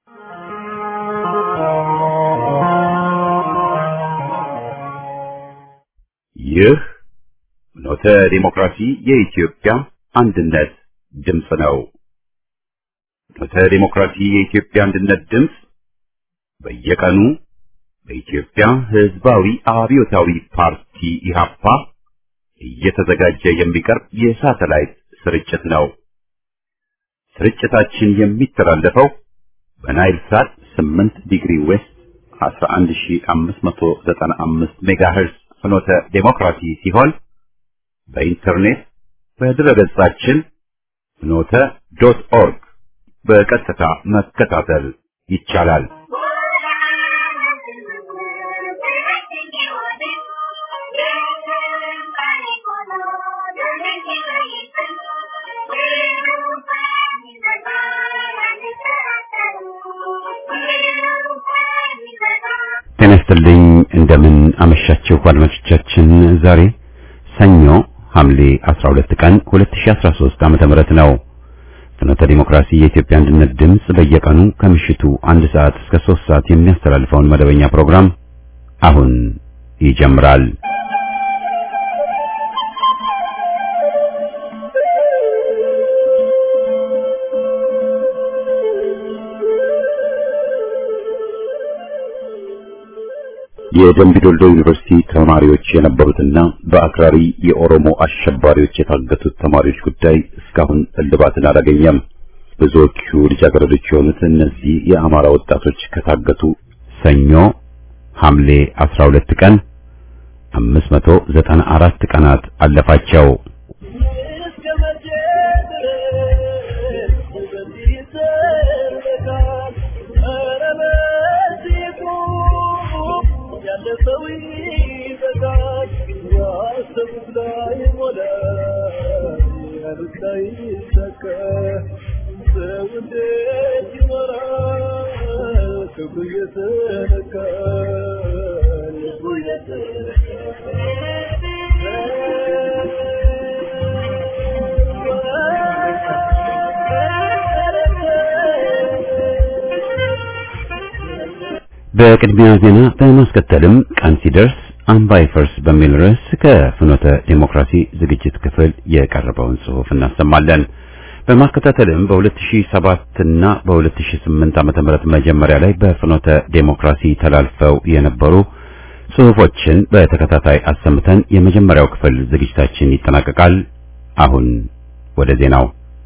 ይህ ፍኖተ ዲሞክራሲ የኢትዮጵያ አንድነት ድምፅ ነው። ፍኖተ ዲሞክራሲ የኢትዮጵያ አንድነት ድምፅ በየቀኑ በኢትዮጵያ ሕዝባዊ አብዮታዊ ፓርቲ ኢህአፓ እየተዘጋጀ የሚቀርብ የሳተላይት ስርጭት ነው። ስርጭታችን የሚተላለፈው በናይል ሳት 8 ዲግሪ ዌስት 11595 ሜጋሄርዝ ፍኖተ ዴሞክራሲ ሲሆን በኢንተርኔት በድረገጻችን ፍኖተ ዶት ኦርግ በቀጥታ መከታተል ይቻላል። ጤና ይስጥልኝ። እንደምን አመሻችሁ አድማጮቻችን። ዛሬ ሰኞ ሐምሌ 12 ቀን 2013 ዓመተ ምህረት ነው። ፍኖተ ዲሞክራሲ የኢትዮጵያ አንድነት ድምፅ በየቀኑ ከምሽቱ አንድ ሰዓት እስከ 3 ሰዓት የሚያስተላልፈውን መደበኛ ፕሮግራም አሁን ይጀምራል። የደምቢዶልዶ ዩኒቨርሲቲ ተማሪዎች የነበሩትና በአክራሪ የኦሮሞ አሸባሪዎች የታገቱት ተማሪዎች ጉዳይ እስካሁን እልባትን አላገኘም። ብዙዎቹ ልጃገረዶች የሆኑት እነዚህ የአማራ ወጣቶች ከታገቱ ሰኞ ሐምሌ 12 ቀን 594 ቀናት አለፋቸው። በቅድሚያ ዜና በማስከተልም ቀን ሲደርስ አምባ ይፈርስ በሚል ርዕስ ከፍኖተ ዴሞክራሲ ዝግጅት ክፍል የቀረበውን ጽሑፍ እናሰማለን። በማከታተልም በ2007 እና በ2008 ዓመተ ምህረት መጀመሪያ ላይ በፍኖተ ዴሞክራሲ ተላልፈው የነበሩ ጽሑፎችን በተከታታይ አሰምተን የመጀመሪያው ክፍል ዝግጅታችን ይጠናቀቃል። አሁን ወደ ዜናው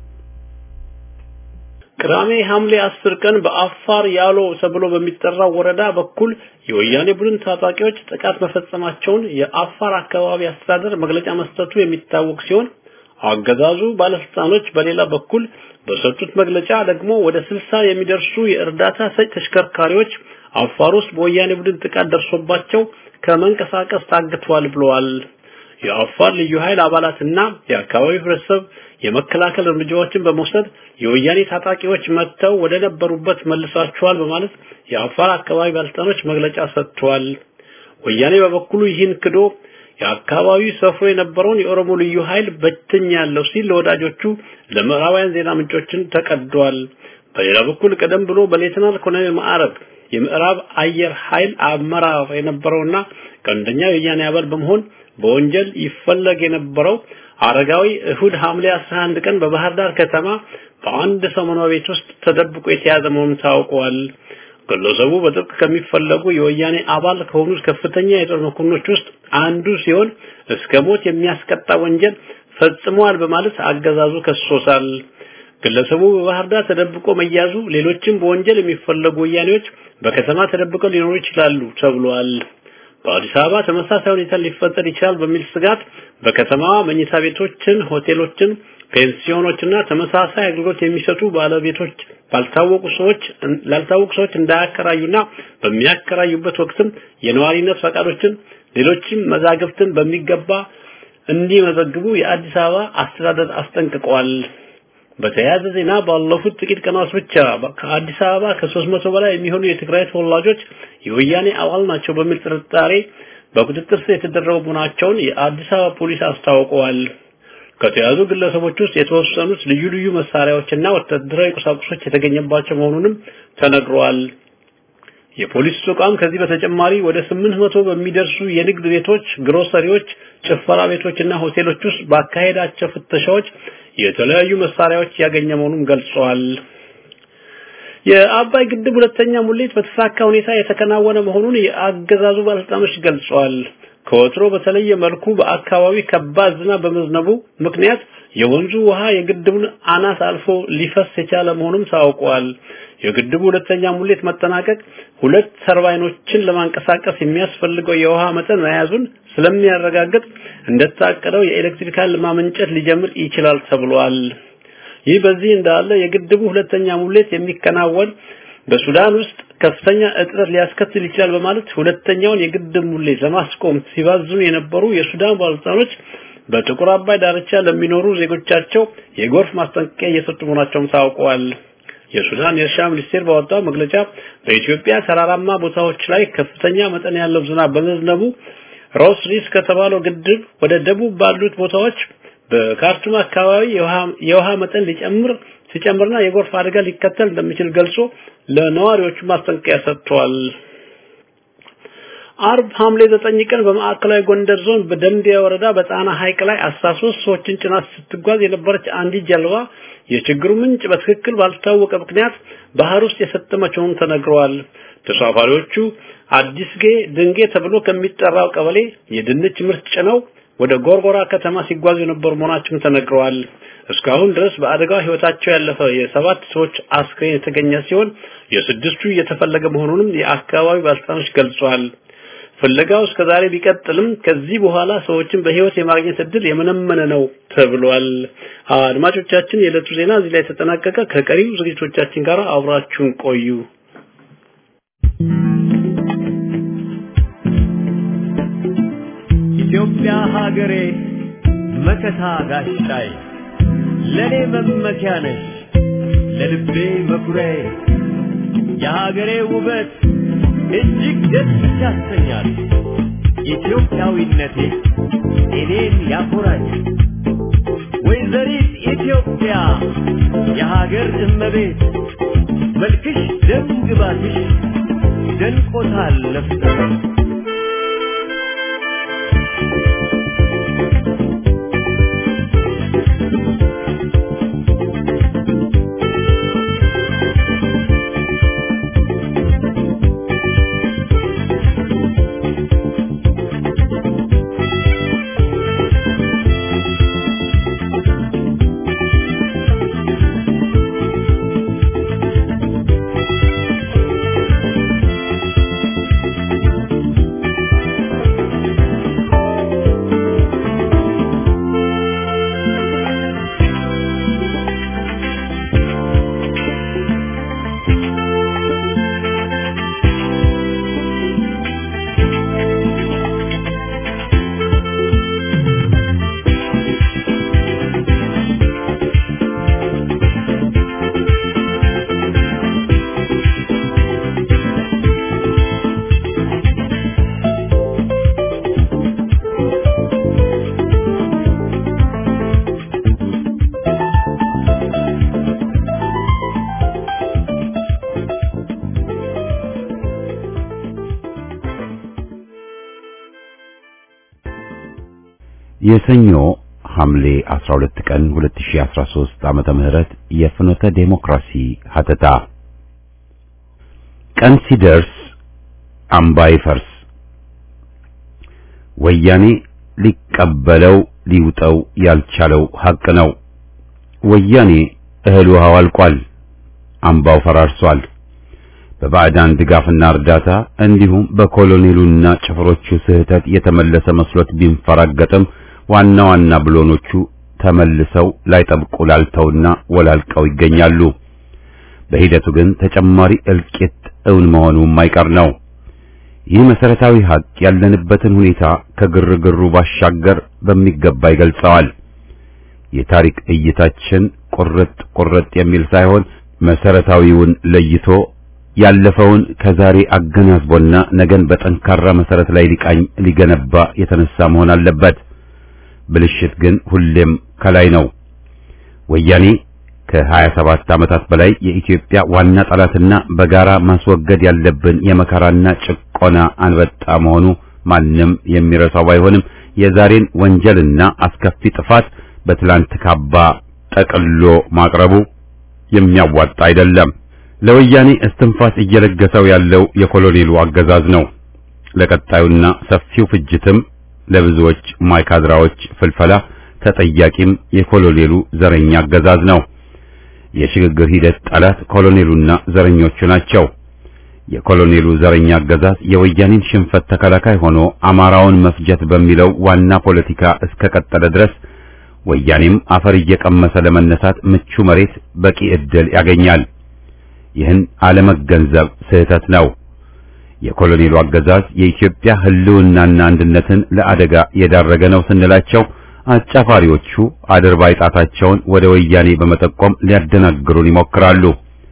ቅዳሜ ሐምሌ አስር ቀን በአፋር ያሎ ተብሎ በሚጠራው ወረዳ በኩል የወያኔ ቡድን ታጣቂዎች ጥቃት መፈጸማቸውን የአፋር አካባቢ አስተዳደር መግለጫ መስጠቱ የሚታወቅ ሲሆን አገዛዙ ባለስልጣኖች በሌላ በኩል በሰጡት መግለጫ ደግሞ ወደ ስልሳ የሚደርሱ የእርዳታ ሰጭ ተሽከርካሪዎች አፋር ውስጥ በወያኔ ቡድን ጥቃት ደርሶባቸው ከመንቀሳቀስ ታግተዋል ብለዋል። የአፋር ልዩ ኃይል አባላትና የአካባቢው ህብረተሰብ የመከላከል እርምጃዎችን በመውሰድ የወያኔ ታጣቂዎች መጥተው ወደ ነበሩበት መልሳቸዋል በማለት የአፋር አካባቢ ባለስልጣኖች መግለጫ ሰጥተዋል። ወያኔ በበኩሉ ይህን ክዶ የአካባቢው ሰፍሮ የነበረውን የኦሮሞ ልዩ ኃይል በትኛለሁ ሲል ለወዳጆቹ ለምዕራባውያን ዜና ምንጮችን ተቀዷል። በሌላ በኩል ቀደም ብሎ በሌተናል ኮሎኔል ማዕረግ የምዕራብ አየር ኃይል አመራር የነበረውና ቀንደኛ የወያኔ አባል በመሆን በወንጀል ይፈለግ የነበረው አረጋዊ እሁድ ሐምሌ 11 ቀን በባህር ዳር ከተማ በአንድ ሰው መኖሪያ ቤት ውስጥ ተደብቆ የተያዘ መሆኑን ታውቋል። ግለሰቡ በጥብቅ ከሚፈለጉ የወያኔ አባል ከሆኑት ከፍተኛ የጦር መኮንኖች ውስጥ አንዱ ሲሆን እስከ ሞት የሚያስቀጣ ወንጀል ፈጽመዋል በማለት አገዛዙ ከሶሳል። ግለሰቡ በባህር ዳር ተደብቆ መያዙ ሌሎችም በወንጀል የሚፈለጉ ወያኔዎች በከተማ ተደብቀው ሊኖሩ ይችላሉ ተብሏል። በአዲስ አበባ ተመሳሳይ ሁኔታ ሊፈጠር ይችላል በሚል ስጋት በከተማዋ መኝታ ቤቶችን፣ ሆቴሎችን፣ ፔንሲዮኖችና ተመሳሳይ አገልግሎት የሚሰጡ ባለቤቶች ባልታወቁ ሰዎች ላልታወቁ ሰዎች እንዳያከራዩና በሚያከራዩበት ወቅትም የነዋሪነት ፈቃዶችን፣ ሌሎችም መዛግብትን በሚገባ እንዲመዘግቡ የአዲስ አበባ አስተዳደር አስጠንቅቀዋል። በተያያዘ ዜና ባለፉት ጥቂት ቀናት ብቻ ከአዲስ አበባ ከሶስት መቶ በላይ የሚሆኑ የትግራይ ተወላጆች የወያኔ አባል ናቸው በሚል ጥርጣሬ በቁጥጥር ስር የተደረጉ መሆናቸውን የአዲስ አበባ ፖሊስ አስታውቀዋል። ከተያዙ ግለሰቦች ውስጥ የተወሰኑት ልዩ ልዩ መሳሪያዎችና ወታደራዊ ቁሳቁሶች የተገኘባቸው መሆኑንም ተነግሯል። የፖሊስ ተቋም ከዚህ በተጨማሪ ወደ 800 በሚደርሱ የንግድ ቤቶች፣ ግሮሰሪዎች፣ ጭፈራ ቤቶችና ሆቴሎች ውስጥ ባካሄዳቸው ፍተሻዎች የተለያዩ መሳሪያዎች ያገኘ መሆኑን ገልጸዋል። የአባይ ግድብ ሁለተኛ ሙሌት በተሳካ ሁኔታ የተከናወነ መሆኑን የአገዛዙ ባለስልጣኖች ገልጸዋል። ከወትሮ በተለየ መልኩ በአካባቢ ከባድ ዝናብ በመዝነቡ ምክንያት የወንዙ ውሃ የግድቡን አናት አልፎ ሊፈስ የቻለ መሆኑም ታውቋል። የግድቡ ሁለተኛ ሙሌት መጠናቀቅ ሁለት ተርባይኖችን ለማንቀሳቀስ የሚያስፈልገው የውሃ መጠን መያዙን ስለሚያረጋግጥ እንደታቀደው የኤሌክትሪክ ኃይል ማመንጨት ሊጀምር ይችላል ተብሏል። ይህ በዚህ እንዳለ የግድቡ ሁለተኛ ሙሌት የሚከናወን በሱዳን ውስጥ ከፍተኛ እጥረት ሊያስከትል ይችላል በማለት ሁለተኛውን የግድብ ሙሌት ለማስቆም ሲባዝኑ የነበሩ የሱዳን ባለስልጣኖች በጥቁር አባይ ዳርቻ ለሚኖሩ ዜጎቻቸው የጎርፍ ማስጠንቀቂያ እየሰጡ መሆናቸውም ታውቋል። የሱዳን የእርሻ ሚኒስቴር ባወጣው መግለጫ በኢትዮጵያ ተራራማ ቦታዎች ላይ ከፍተኛ መጠን ያለው ዝናብ በመዝነቡ ሮስ ሪስ ከተባለው ግድብ ወደ ደቡብ ባሉት ቦታዎች በካርቱም አካባቢ የውሃ መጠን ሊጨምር ሲጨምርና የጎርፍ አደጋ ሊከተል እንደሚችል ገልጾ ለነዋሪዎቹ ማስጠንቀቂያ ሰጥቷል። አርብ ሐምሌ 9 ቀን በማዕከላዊ ጎንደር ዞን በደንቢያ ወረዳ በጣና ሐይቅ ላይ 13 ሰዎችን ጭና ስትጓዝ የነበረች አንዲት ጀልባ የችግሩ ምንጭ በትክክል ባልታወቀ ምክንያት ባህር ውስጥ የሰጠመች መሆኑን ተነግረዋል። ተሳፋሪዎቹ አዲስጌ ድንጌ ተብሎ ከሚጠራው ቀበሌ የድንች ምርት ጭነው ወደ ጎርጎራ ከተማ ሲጓዙ የነበሩ መሆናቸውን ተነግረዋል። እስካሁን ድረስ በአደጋው ህይወታቸው ያለፈ የሰባት ሰዎች አስክሬን የተገኘ ሲሆን የስድስቱ እየተፈለገ መሆኑንም የአካባቢው ባለስልጣኖች ገልጸዋል። ፍለጋው እስከ ዛሬ ቢቀጥልም ከዚህ በኋላ ሰዎችን በህይወት የማግኘት እድል የመነመነ ነው ተብሏል። አድማጮቻችን፣ የዕለቱ ዜና እዚህ ላይ ተጠናቀቀ። ከቀሪው ዝግጅቶቻችን ጋር አብራችሁን ቆዩ። ኢትዮጵያ ሀገሬ መከታ ጋሻዬ ለኔ መመኪያ ነሽ ለልቤ መኩሪያዬ የሀገሬ ውበት እጅግ ደስ ያሰኛል። ኢትዮጵያዊነቴ እኔን ያኮራኝ። ወይዘሪት ኢትዮጵያ የሀገር እመቤት መልክሽ ደም ግባትሽ ደንቆታል ነፍሰ የሰኞ ሐምሌ 12 ቀን 2013 ዓመተ ምህረት የፍኖተ ዴሞክራሲ ሀተታ ቀን ሲደርስ አምባ ይፈርስ ወያኔ ሊቀበለው ሊውጠው ያልቻለው ሐቅ ነው። ወያኔ እህል ውሃው አልቋል፣ አምባው ፈራርሷል። በባዕዳን ድጋፍና እርዳታ እንዲሁም በኮሎኔሉና ጭፍሮቹ ስህተት የተመለሰ መስሎት ቢንፈራገጥም ዋና ዋና ብሎኖቹ ተመልሰው ላይጠብቁ ላልተውና ወላልቀው ይገኛሉ። በሂደቱ ግን ተጨማሪ እልቂት እውን መሆኑ የማይቀር ነው። ይህ መሰረታዊ ሀቅ ያለንበትን ሁኔታ ከግርግሩ ባሻገር በሚገባ ይገልጸዋል። የታሪክ እይታችን ቁርጥ ቁርጥ የሚል ሳይሆን መሰረታዊውን ለይቶ ያለፈውን ከዛሬ አገናዝቦና ነገን በጠንካራ መሰረት ላይ ሊቃኝ ሊገነባ የተነሳ መሆን አለበት። ብልሽት ግን ሁሌም ከላይ ነው። ወያኔ ከ27 ዓመታት በላይ የኢትዮጵያ ዋና ጠላትና በጋራ ማስወገድ ያለብን የመከራና ጭቆና አንበጣ መሆኑ ማንም የሚረሳው ባይሆንም የዛሬን ወንጀልና አስከፊ ጥፋት በትላንት ካባ ጠቅሎ ማቅረቡ የሚያዋጣ አይደለም። ለወያኔ እስትንፋስ እየለገሰው ያለው የኮሎኔሉ አገዛዝ ነው። ለቀጣዩና ሰፊው ፍጅትም ለብዙዎች ማይካድራዎች ፍልፈላ ተጠያቂም የኮሎኔሉ ዘረኛ አገዛዝ ነው። የሽግግር ሂደት ጠላት ኮሎኔሉና ዘረኞቹ ናቸው። የኮሎኔሉ ዘረኛ አገዛዝ የወያኔን ሽንፈት ተከላካይ ሆኖ አማራውን መፍጀት በሚለው ዋና ፖለቲካ እስከቀጠለ ድረስ ወያኔም አፈር እየቀመሰ ለመነሳት ምቹ መሬት በቂ ዕድል ያገኛል። ይህን አለመገንዘብ ስህተት ነው። የኮሎኔሉ አገዛዝ የኢትዮጵያ ሕልውናና አንድነትን ለአደጋ የዳረገ ነው ስንላቸው አጫፋሪዎቹ አድርባይ ጣታቸውን ወደ ወያኔ በመጠቆም ሊያደናግሩን ይሞክራሉ።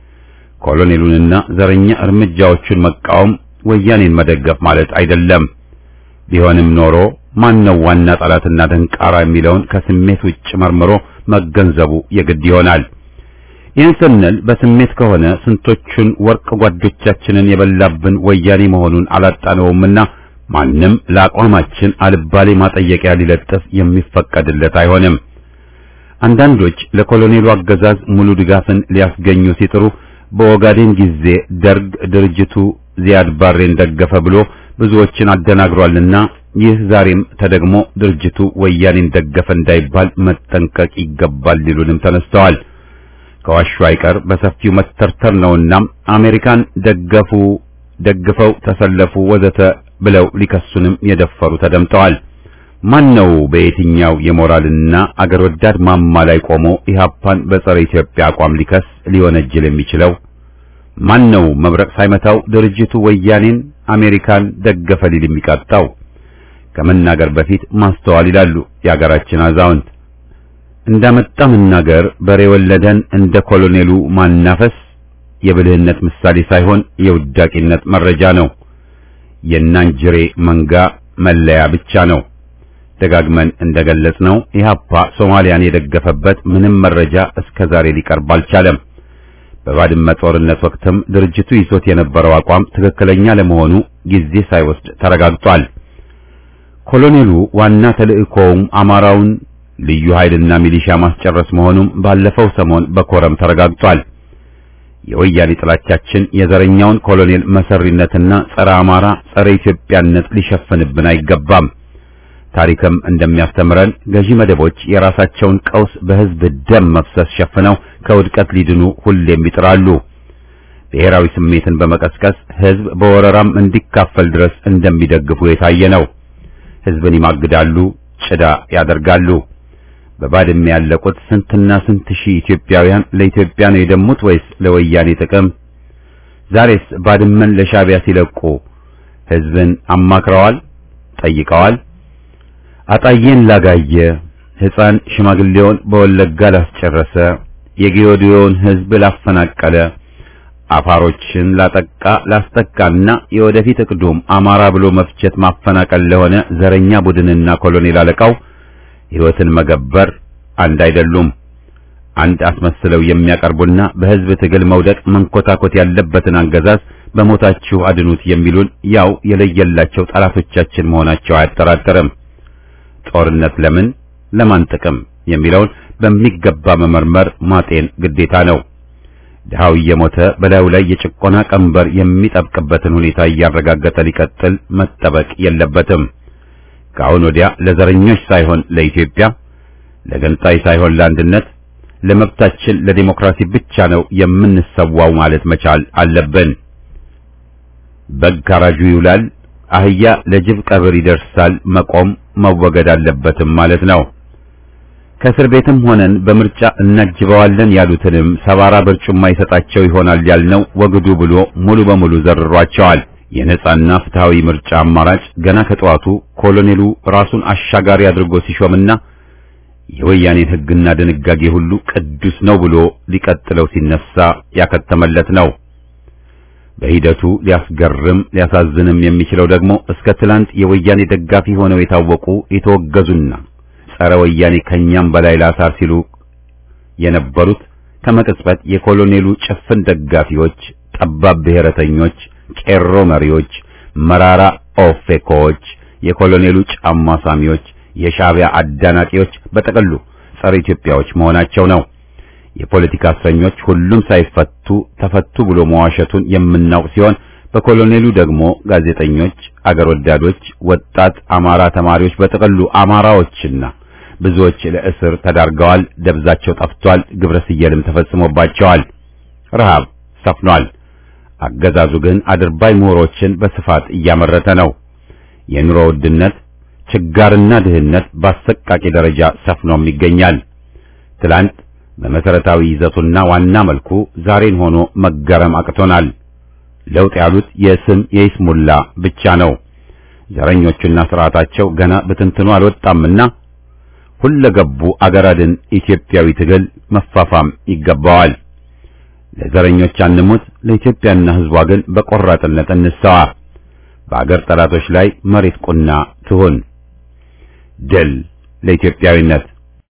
ኮሎኔሉንና ዘረኛ እርምጃዎቹን መቃወም ወያኔን መደገፍ ማለት አይደለም። ቢሆንም ኖሮ ማነው ዋና ጠላትና ደንቃራ የሚለውን ከስሜት ውጭ መርምሮ መገንዘቡ የግድ ይሆናል። ይህን ስንል በስሜት ከሆነ ስንቶቹን ወርቅ ጓዶቻችንን የበላብን ወያኔ መሆኑን አላጣነውምና ማንም ለአቋማችን አልባሌ ማጠየቂያ ሊለጥፍ የሚፈቀድለት አይሆንም። አንዳንዶች ለኮሎኔሉ አገዛዝ ሙሉ ድጋፍን ሊያስገኙ ሲጥሩ በኦጋዴን ጊዜ ደርግ ድርጅቱ ዚያድ ባሬን ደገፈ ብሎ ብዙዎችን አደናግሯልና ይህ ዛሬም ተደግሞ ድርጅቱ ወያኔን ደገፈ እንዳይባል መጠንቀቅ ይገባል ሊሉንም ተነስተዋል። ከዋሹ አይቀር በሰፊው መተርተር ነውና አሜሪካን ደገፉ፣ ደግፈው ተሰለፉ ወዘተ ብለው ሊከሱንም የደፈሩ ተደምጠዋል። ማን ነው በየትኛው የሞራልና አገር ወዳድ ማማ ላይ ቆሞ ኢህአፓን በጸረ ኢትዮጵያ አቋም ሊከስ ሊወነጅል የሚችለው? ማን ነው መብረቅ ሳይመታው ድርጅቱ ወያኔን አሜሪካን ደገፈ ሊል የሚቃጣው? ከመናገር በፊት ማስተዋል ይላሉ የአገራችን አዛውንት። እንዳመጣ መናገር በሬ ወለደን እንደ ኮሎኔሉ ማናፈስ የብልህነት ምሳሌ ሳይሆን የውዳቂነት መረጃ ነው። የናንጅሬ መንጋ መለያ ብቻ ነው። ደጋግመን እንደገለጽነው ኢህአፓ ሶማሊያን የደገፈበት ምንም መረጃ እስከ ዛሬ ሊቀርብ አልቻለም። በባድመ ጦርነት ወቅትም ድርጅቱ ይዞት የነበረው አቋም ትክክለኛ ለመሆኑ ጊዜ ሳይወስድ ተረጋግጧል። ኮሎኔሉ ዋና ተልእኮውም አማራውን ልዩ ኃይልና ሚሊሻ ማስጨረስ መሆኑም ባለፈው ሰሞን በኮረም ተረጋግጧል። የወያኔ ጥላቻችን የዘረኛውን ኮሎኔል መሰሪነትና ጸረ አማራ፣ ጸረ ኢትዮጵያነት ሊሸፍንብን አይገባም። ታሪክም እንደሚያስተምረን ገዢ መደቦች የራሳቸውን ቀውስ በህዝብ ደም መፍሰስ ሸፍነው ከውድቀት ሊድኑ ሁሌም ይጥራሉ። ብሔራዊ ስሜትን በመቀስቀስ ህዝብ በወረራም እንዲካፈል ድረስ እንደሚደግፉ የታየ ነው። ህዝብን ይማግዳሉ፣ ጭዳ ያደርጋሉ። በባድመ ያለቁት ስንትና ስንት ሺህ ኢትዮጵያውያን ለኢትዮጵያ ነው የደሙት ወይስ ለወያኔ ጥቅም? ዛሬስ ባድመን ለሻዕቢያ ሲለቁ ህዝብን አማክረዋል? ጠይቀዋል? አጣዬን ላጋየ፣ ሕፃን ሽማግሌውን በወለጋ ላስጨረሰ፣ የጌዮዲዮን ህዝብ ላፈናቀለ፣ አፋሮችን ላጠቃ ላስጠቃና የወደፊት እቅዱም አማራ ብሎ መፍጀት ማፈናቀል ለሆነ ዘረኛ ቡድንና ኮሎኔል አለቃው ሕይወትን መገበር አንድ አይደሉም። አንድ አስመስለው የሚያቀርቡና በህዝብ ትግል መውደቅ መንኮታኮት ያለበትን አገዛዝ በሞታችሁ አድኑት የሚሉን ያው የለየላቸው ጠላቶቻችን መሆናቸው አያጠራጥርም። ጦርነት ለምን ለማን ጥቅም የሚለውን በሚገባ መመርመር ማጤን ግዴታ ነው። ድሃው እየሞተ በላዩ ላይ የጭቆና ቀንበር የሚጠብቅበትን ሁኔታ እያረጋገጠ ሊቀጥል መጠበቅ የለበትም። ከአሁን ወዲያ ለዘረኞች ሳይሆን ለኢትዮጵያ፣ ለገንጣይ ሳይሆን ለአንድነት፣ ለመብታችን ለዲሞክራሲ ብቻ ነው የምንሰዋው ማለት መቻል አለብን። በግ ካራጁ ይውላል፣ አህያ ለጅብ ቀብር ይደርሳል፣ መቆም መወገድ አለበትም ማለት ነው። ከእስር ቤትም ሆነን በምርጫ እናጅበዋለን ያሉትንም ሰባራ በርጩማ ይሰጣቸው ይሆናል ያልነው ወግዱ ብሎ ሙሉ በሙሉ ዘርሯቸዋል። የነጻና ፍትሃዊ ምርጫ አማራጭ ገና ከጠዋቱ ኮሎኔሉ ራሱን አሻጋሪ አድርጎ ሲሾምና የወያኔን ሕግና ድንጋጌ ሁሉ ቅዱስ ነው ብሎ ሊቀጥለው ሲነሳ ያከተመለት ነው። በሂደቱ ሊያስገርም ሊያሳዝንም የሚችለው ደግሞ እስከ ትላንት የወያኔ ደጋፊ ሆነው የታወቁ የተወገዙና ጸረ ወያኔ ከኛም በላይ ላሳር ሲሉ የነበሩት ከመቅጽበት የኮሎኔሉ ጭፍን ደጋፊዎች፣ ጠባብ ብሔረተኞች፣ ቄሮ መሪዎች፣ መራራ ኦፌኮዎች፣ የኮሎኔሉ ጫማ ሳሚዎች፣ የሻዕቢያ አዳናቂዎች በጠቅሉ ጸረ ኢትዮጵያዎች መሆናቸው ነው። የፖለቲካ እስረኞች ሁሉም ሳይፈቱ ተፈቱ ብሎ መዋሸቱን የምናውቅ ሲሆን በኮሎኔሉ ደግሞ ጋዜጠኞች፣ አገር ወዳዶች፣ ወጣት አማራ ተማሪዎች በጠቅሉ አማራዎችና ብዙዎች ለእስር ተዳርገዋል። ደብዛቸው ጠፍቷል። ግብረ ስየልም ተፈጽሞባቸዋል። ረሃብ ሰፍኗል። አገዛዙ ግን አድርባይ ምሁሮችን በስፋት እያመረተ ነው። የኑሮ ውድነት፣ ችጋርና ድህነት በአሰቃቂ ደረጃ ሰፍኖም ይገኛል። ትላንት በመሰረታዊ ይዘቱና ዋና መልኩ ዛሬን ሆኖ መገረም አቅቶናል። ለውጥ ያሉት የስም የይስሙላ ብቻ ነው። ዘረኞቹና ስርዓታቸው ገና በትንትኑ አልወጣምና ሁለገቡ አገር አድን ኢትዮጵያዊ ትግል መፋፋም ይገባዋል። ለዘረኞች አንሙት፣ ለኢትዮጵያና ሕዝቧ ግን በቆራጥነት እንሰዋ። በአገር ጠላቶች ላይ መሬት ቁና ትሁን። ድል ለኢትዮጵያዊነት።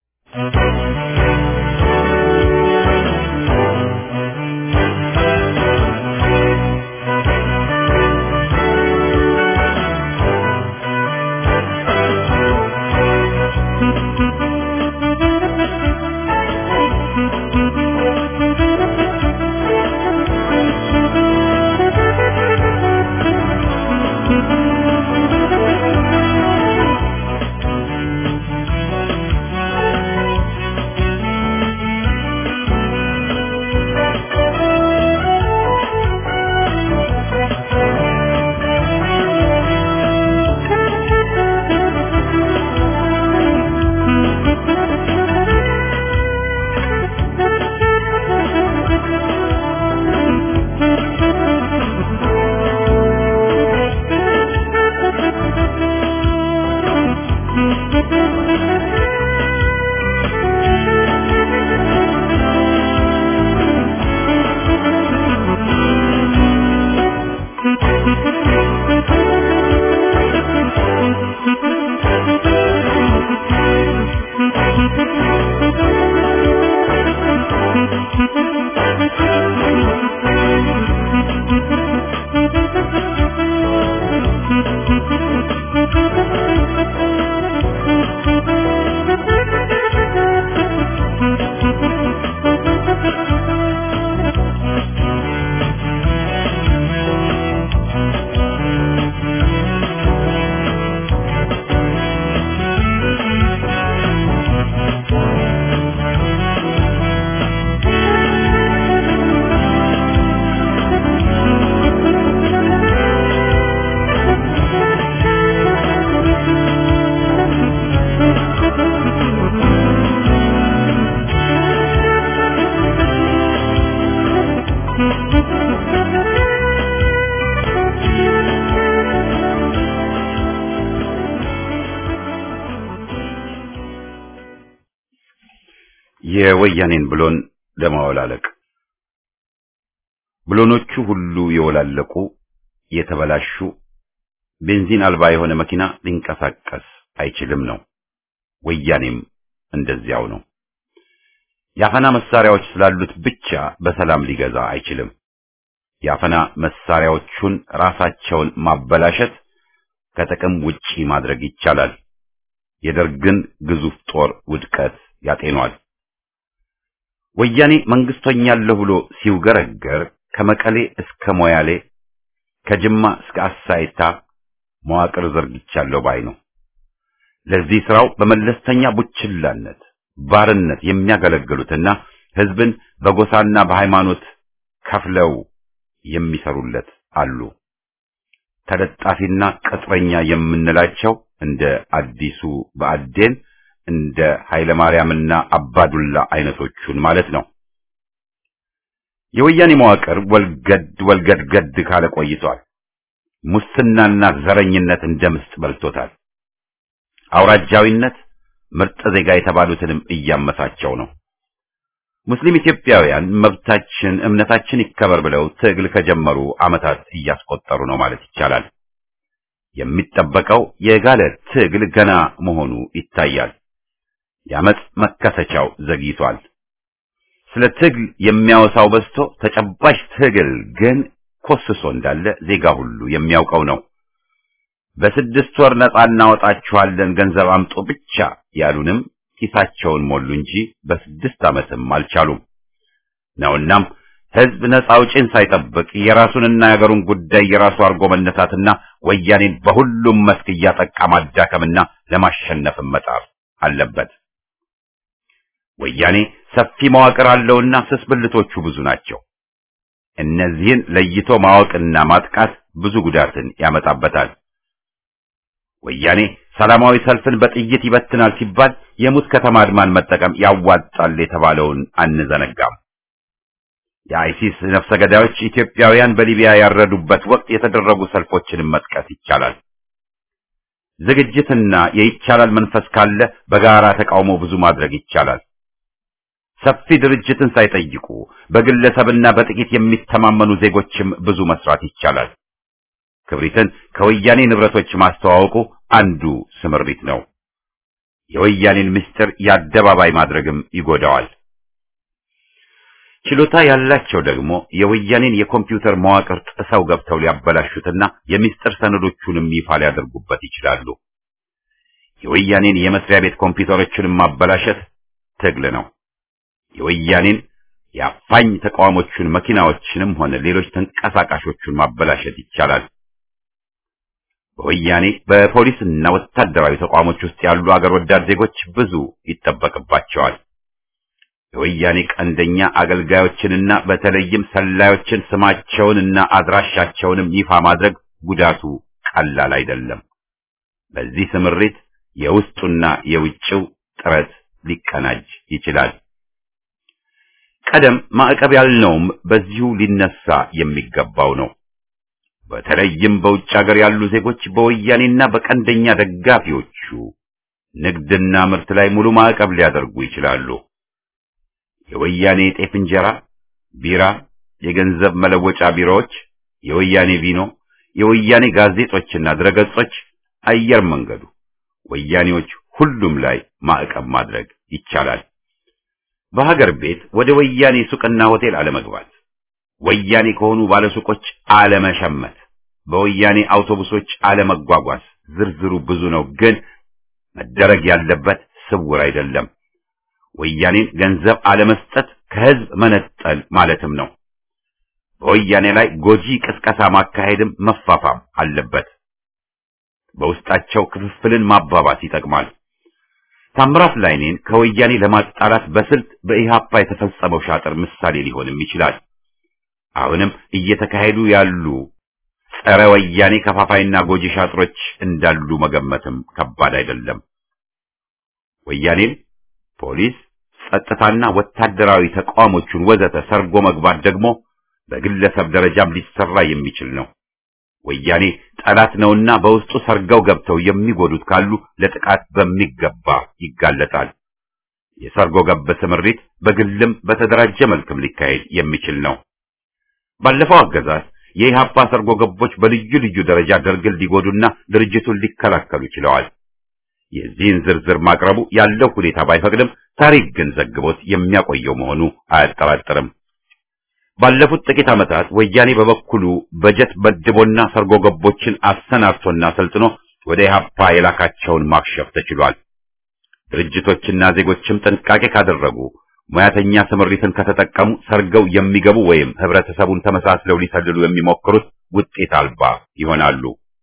የወያኔን ብሎን ለማወላለቅ ብሎኖቹ ሁሉ የወላለቁ የተበላሹ ቤንዚን አልባ የሆነ መኪና ሊንቀሳቀስ አይችልም ነው። ወያኔም እንደዚያው ነው። የአፈና መሳሪያዎች ስላሉት ብቻ በሰላም ሊገዛ አይችልም። የአፈና መሳሪያዎቹን ራሳቸውን ማበላሸት ከጥቅም ውጪ ማድረግ ይቻላል። የደርግን ግዙፍ ጦር ውድቀት ያጤኗል። ወያኔ መንግስት ሆኛለሁ ብሎ ሲውገረገር ከመቀሌ እስከ ሞያሌ ከጅማ እስከ አሳይታ መዋቅር ዘርግቻለሁ ባይ ነው። ለዚህ ስራው በመለስተኛ ቡችላነት ባርነት የሚያገለግሉትና ህዝብን በጎሳና በሃይማኖት ከፍለው የሚሰሩለት አሉ። ተለጣፊና ቅጥረኛ የምንላቸው እንደ አዲሱ በአዴን እንደ ኃይለ ማርያምና አባዱላ አይነቶቹን ማለት ነው። የወያኔ መዋቅር ወልገድ ወልገድ ገድ ካለ ቆይቷል። ሙስናና ዘረኝነት እንደ ምስጥ በልቶታል። አውራጃዊነት ምርጥ ዜጋ የተባሉትንም እያመሳቸው ነው። ሙስሊም ኢትዮጵያውያን መብታችን፣ እምነታችን ይከበር ብለው ትግል ከጀመሩ ዓመታት እያስቆጠሩ ነው ማለት ይቻላል። የሚጠበቀው የጋለ ትግል ገና መሆኑ ይታያል። የአመፅ መከሰቻው ዘግይቷል። ስለ ትግል የሚያወሳው በዝቶ ተጨባጭ ትግል ግን ኮስሶ እንዳለ ዜጋ ሁሉ የሚያውቀው ነው። በስድስት ወር ነጻ እናወጣችኋለን ገንዘብ አምጡ ብቻ ያሉንም ኪሳቸውን ሞሉ እንጂ በስድስት ዓመትም አልቻሉም ነውናም ህዝብ ነጻ አውጪን ሳይጠብቅ የራሱንና የአገሩን ጉዳይ የራሱ አድርጎ መነሳትና ወያኔን በሁሉም መስክ እያጠቃ ማዳከምና ለማሸነፍም መጣር አለበት። ወያኔ ሰፊ መዋቅር አለውና ስስ ብልቶቹ ብዙ ናቸው። እነዚህን ለይቶ ማወቅና ማጥቃት ብዙ ጉዳትን ያመጣበታል። ወያኔ ሰላማዊ ሰልፍን በጥይት ይበትናል ሲባል የሙት ከተማ አድማን መጠቀም ያዋጣል የተባለውን አንዘነጋም። የአይሲስ ነፍሰ ገዳዮች ኢትዮጵያውያን በሊቢያ ያረዱበት ወቅት የተደረጉ ሰልፎችንም መጥቀስ ይቻላል። ዝግጅትና የይቻላል መንፈስ ካለ በጋራ ተቃውሞ ብዙ ማድረግ ይቻላል። ሰፊ ድርጅትን ሳይጠይቁ በግለሰብና በጥቂት የሚተማመኑ ዜጎችም ብዙ መስራት ይቻላል። ክብሪትን ከወያኔ ንብረቶች ማስተዋወቁ አንዱ ስምሪት ነው። የወያኔን ምስጢር የአደባባይ ማድረግም ይጎዳዋል። ችሎታ ያላቸው ደግሞ የወያኔን የኮምፒውተር መዋቅር ጥሰው ገብተው ሊያበላሹትና የምስጢር ሰነዶቹንም ይፋ ሊያደርጉበት ይችላሉ። የወያኔን የመስሪያ ቤት ኮምፒውተሮችንም ማበላሸት ትግል ነው። የወያኔን የአፋኝ ተቃዋሞቹን መኪናዎችንም ሆነ ሌሎች ተንቀሳቃሾቹን ማበላሸት ይቻላል። በወያኔ በፖሊስና ወታደራዊ ተቋሞች ውስጥ ያሉ አገር ወዳድ ዜጎች ብዙ ይጠበቅባቸዋል። የወያኔ ቀንደኛ አገልጋዮችንና በተለይም ሰላዮችን ስማቸውንና አድራሻቸውንም ይፋ ማድረግ ጉዳቱ ቀላል አይደለም። በዚህ ስምሪት የውስጡና የውጭው ጥረት ሊቀናጅ ይችላል። ቀደም ማዕቀብ ያልነውም በዚሁ ሊነሳ የሚገባው ነው። በተለይም በውጭ ሀገር ያሉ ዜጎች በወያኔና በቀንደኛ ደጋፊዎቹ ንግድና ምርት ላይ ሙሉ ማዕቀብ ሊያደርጉ ይችላሉ። የወያኔ ጤፍ እንጀራ፣ ቢራ፣ የገንዘብ መለወጫ ቢሮዎች፣ የወያኔ ቪኖ፣ የወያኔ ጋዜጦችና ድረገጾች፣ አየር መንገዱ፣ ወያኔዎች ሁሉም ላይ ማዕቀብ ማድረግ ይቻላል። በሀገር ቤት ወደ ወያኔ ሱቅና ሆቴል አለመግባት፣ ወያኔ ከሆኑ ባለሱቆች አለመሸመት፣ በወያኔ አውቶቡሶች አለመጓጓዝ፣ ዝርዝሩ ብዙ ነው፣ ግን መደረግ ያለበት ስውር አይደለም። ወያኔን ገንዘብ አለመስጠት ከህዝብ መነጠል ማለትም ነው። በወያኔ ላይ ጎጂ ቅስቀሳ ማካሄድም መፋፋም አለበት። በውስጣቸው ክፍፍልን ማባባስ ይጠቅማል። ታምራት ላይኔን ከወያኔ ለማጣላት በስልት በኢሃፓ የተፈጸመው ሻጥር ምሳሌ ሊሆንም ይችላል። አሁንም እየተካሄዱ ያሉ ጸረ ወያኔ ከፋፋይና ጎጂ ሻጥሮች እንዳሉ መገመትም ከባድ አይደለም። ወያኔን ፖሊስ፣ ጸጥታና ወታደራዊ ተቋሞቹን ወዘተ ሰርጎ መግባት ደግሞ በግለሰብ ደረጃም ሊሰራ የሚችል ነው። ወያኔ ጠላት ነውና በውስጡ ሰርገው ገብተው የሚጎዱት ካሉ ለጥቃት በሚገባ ይጋለጣል። የሰርጎ ገብ ስምሪት በግልም በተደራጀ መልክም ሊካሄድ የሚችል ነው። ባለፈው አገዛዝ የኢህአፓ ሰርጎ ገቦች በልዩ ልዩ ደረጃ ደርግን ሊጎዱና ድርጅቱን ሊከላከሉ ችለዋል። የዚህን ዝርዝር ማቅረቡ ያለው ሁኔታ ባይፈቅድም ታሪክ ግን ዘግቦት የሚያቆየው መሆኑ አያጠራጥርም። ባለፉት ጥቂት ዓመታት ወያኔ በበኩሉ በጀት መድቦና ሰርጎ ገቦችን አሰናድቶና ሰልጥኖ ወደ ኢህአፓ የላካቸውን ማክሸፍ ተችሏል። ድርጅቶችና ዜጎችም ጥንቃቄ ካደረጉ ሙያተኛ ስምሪትን ከተጠቀሙ ሰርገው የሚገቡ ወይም ህብረተሰቡን ተመሳስለው ሊሰልሉ የሚሞክሩት ውጤት አልባ ይሆናሉ።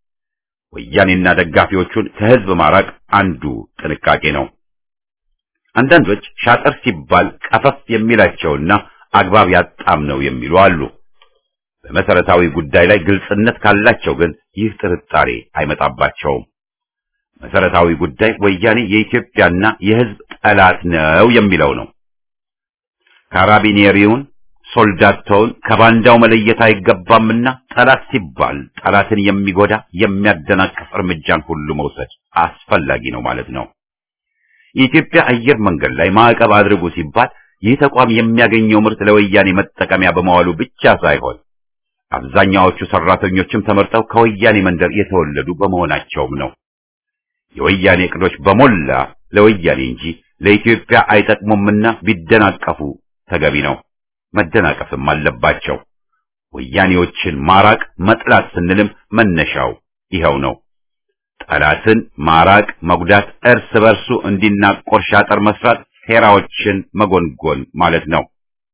ወያኔና ደጋፊዎቹን ከህዝብ ማራቅ አንዱ ጥንቃቄ ነው። አንዳንዶች ሻጥር ሲባል ቀፈፍ የሚላቸውና አግባብ ያጣም ነው የሚሉ አሉ። በመሰረታዊ ጉዳይ ላይ ግልጽነት ካላቸው ግን ይህ ጥርጣሬ አይመጣባቸውም። መሰረታዊ ጉዳይ ወያኔ የኢትዮጵያና የህዝብ ጠላት ነው የሚለው ነው። ካራቢኔሪውን ሶልዳቶውን ከባንዳው መለየት አይገባምና ጠላት ሲባል ጠላትን የሚጎዳ የሚያደናቅፍ እርምጃን ሁሉ መውሰድ አስፈላጊ ነው ማለት ነው። የኢትዮጵያ አየር መንገድ ላይ ማዕቀብ አድርጉ ሲባል ይህ ተቋም የሚያገኘው ምርት ለወያኔ መጠቀሚያ በመዋሉ ብቻ ሳይሆን አብዛኛዎቹ ሰራተኞችም ተመርጠው ከወያኔ መንደር የተወለዱ በመሆናቸውም ነው። የወያኔ እቅዶች በሞላ ለወያኔ እንጂ ለኢትዮጵያ አይጠቅሙምና ቢደናቀፉ ተገቢ ነው። መደናቀፍም አለባቸው። ወያኔዎችን ማራቅ መጥላት ስንልም መነሻው ይኸው ነው። ጠላትን ማራቅ፣ መጉዳት፣ እርስ በርሱ እንዲናቆር ሻጠር መስራት፣ ሴራዎችን መጎንጎን ማለት ነው።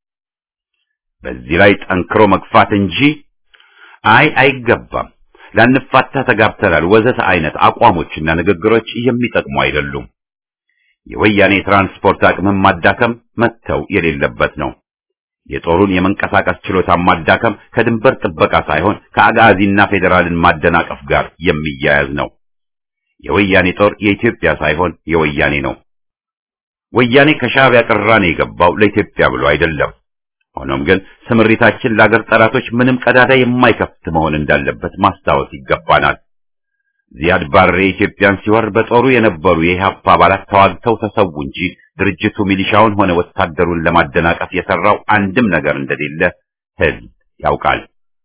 በዚህ ላይ ጠንክሮ መግፋት እንጂ አይ አይገባም፣ ላንፋታ ተጋብተናል ወዘተ አይነት አቋሞችና ንግግሮች የሚጠቅሙ አይደሉም። የወያኔ ትራንስፖርት አቅምን ማዳከም መተው የሌለበት ነው። የጦሩን የመንቀሳቀስ ችሎታ ማዳከም ከድንበር ጥበቃ ሳይሆን ከአጋዚና ፌዴራልን ማደናቀፍ ጋር የሚያያዝ ነው። የወያኔ ጦር የኢትዮጵያ ሳይሆን የወያኔ ነው። ወያኔ ከሻዕቢያ ቅራኔ የገባው ለኢትዮጵያ ብሎ አይደለም። ሆኖም ግን ስምሪታችን ለአገር ጠላቶች ምንም ቀዳዳ የማይከፍት መሆን እንዳለበት ማስታወስ ይገባናል። ዚያድ ባሬ ኢትዮጵያን ሲወር በጦሩ የነበሩ የኢህአፓ አባላት ተዋግተው ተሰዉ እንጂ ድርጅቱ ሚሊሻውን ሆነ ወታደሩን ለማደናቀፍ የሰራው አንድም ነገር እንደሌለ ሕዝብ ያውቃል።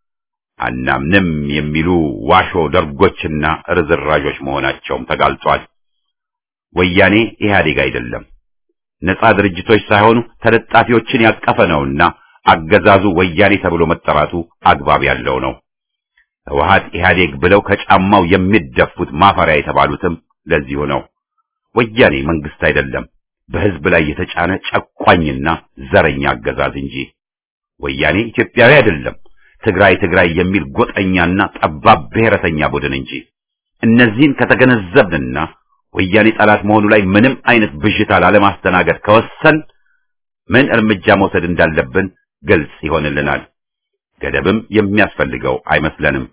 አናምንም የሚሉ ዋሾ ደርጎችና ርዝራዦች መሆናቸውም ተጋልጧል። ወያኔ ኢህአዴግ አይደለም። ነጻ ድርጅቶች ሳይሆኑ ተለጣፊዎችን ያቀፈ ነውና አገዛዙ ወያኔ ተብሎ መጠራቱ አግባብ ያለው ነው። ህወሓት ኢህአዴግ ብለው ከጫማው የሚደፉት ማፈሪያ የተባሉትም ለዚሁ ነው። ወያኔ መንግስት አይደለም፣ በህዝብ ላይ የተጫነ ጨቋኝና ዘረኛ አገዛዝ እንጂ። ወያኔ ኢትዮጵያዊ አይደለም፣ ትግራይ ትግራይ የሚል ጎጠኛና ጠባብ ብሔረተኛ ቡድን እንጂ። እነዚህን ከተገነዘብንና ወያኔ ጠላት መሆኑ ላይ ምንም አይነት ብዥታ ላለማስተናገድ ከወሰን ምን እርምጃ መውሰድ እንዳለብን ግልጽ ይሆንልናል። ገደብም የሚያስፈልገው አይመስለንም።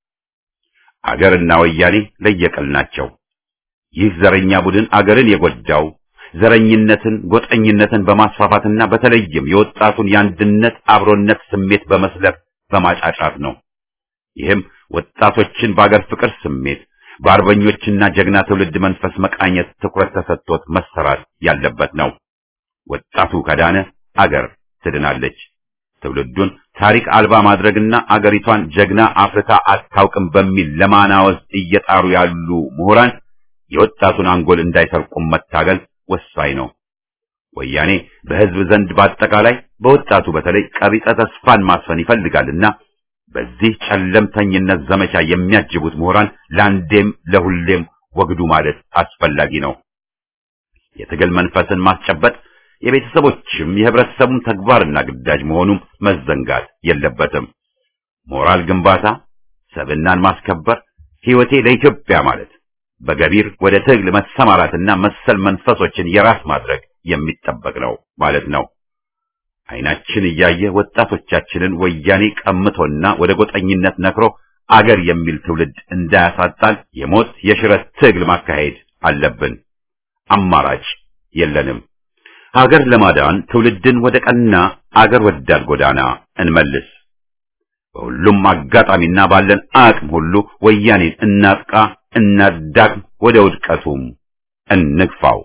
አገርና ወያኔ ለየቅል ናቸው። ይህ ዘረኛ ቡድን አገርን የጎዳው ዘረኝነትን፣ ጎጠኝነትን በማስፋፋትና በተለይም የወጣቱን የአንድነት አብሮነት ስሜት በመስለብ በማጫጫት ነው። ይህም ወጣቶችን በአገር ፍቅር ስሜት በአርበኞችና ጀግና ትውልድ መንፈስ መቃኘት ትኩረት ተሰጥቶት መሰራት ያለበት ነው። ወጣቱ ከዳነ አገር ትድናለች። ትውልዱን ታሪክ አልባ ማድረግና አገሪቷን ጀግና አፍርታ አታውቅም በሚል ለማናወዝ እየጣሩ ያሉ ምሁራን የወጣቱን አንጎል እንዳይሰርቁም መታገል ወሳኝ ነው። ወያኔ በሕዝብ ዘንድ በአጠቃላይ በወጣቱ በተለይ ቀቢጸ ተስፋን ማስፈን ይፈልጋልና በዚህ ጨለምተኝነት ዘመቻ የሚያጅቡት ምሁራን ለአንዴም ለሁሌም ወግዱ ማለት አስፈላጊ ነው። የትግል መንፈስን ማስጨበጥ የቤተሰቦችም የህብረተሰቡም ተግባርና ግዳጅ መሆኑም መዘንጋት የለበትም። ሞራል ግንባታ፣ ሰብናን ማስከበር፣ ሕይወቴ ለኢትዮጵያ ማለት በገቢር ወደ ትግል መሰማራትና መሰል መንፈሶችን የራስ ማድረግ የሚጠበቅ ነው ማለት ነው። አይናችን እያየ ወጣቶቻችንን ወያኔ ቀምቶና ወደ ጎጠኝነት ነክሮ አገር የሚል ትውልድ እንዳያሳጣን የሞት የሽረት ትግል ማካሄድ አለብን። አማራጭ የለንም። ሀገር ለማዳን ትውልድን ወደ ቀና አገር ወዳድ ጎዳና እንመልስ። በሁሉም አጋጣሚና ባለን አቅም ሁሉ ወያኔን እናጥቃ፣ እናዳግም፣ ወደ ውድቀቱም እንግፋው።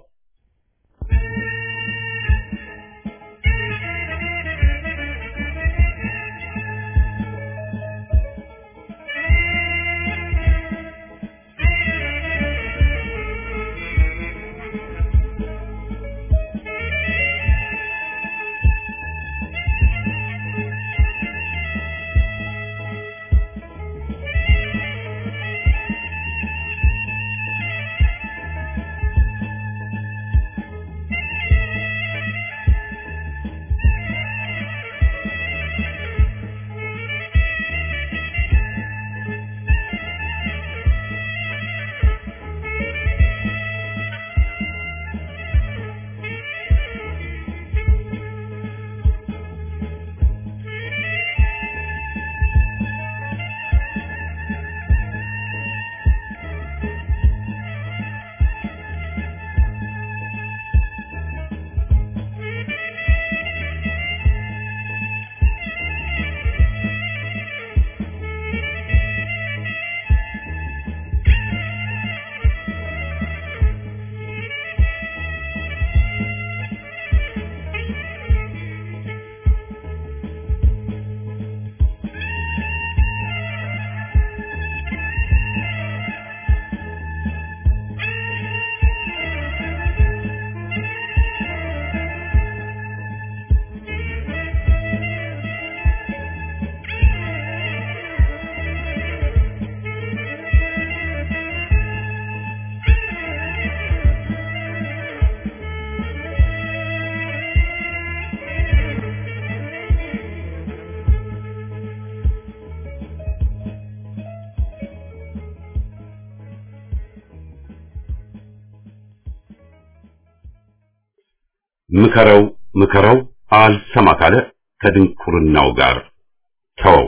ምከረው ምከረው አልሰማ ካለ ከድንቁርናው ጋር ተወው።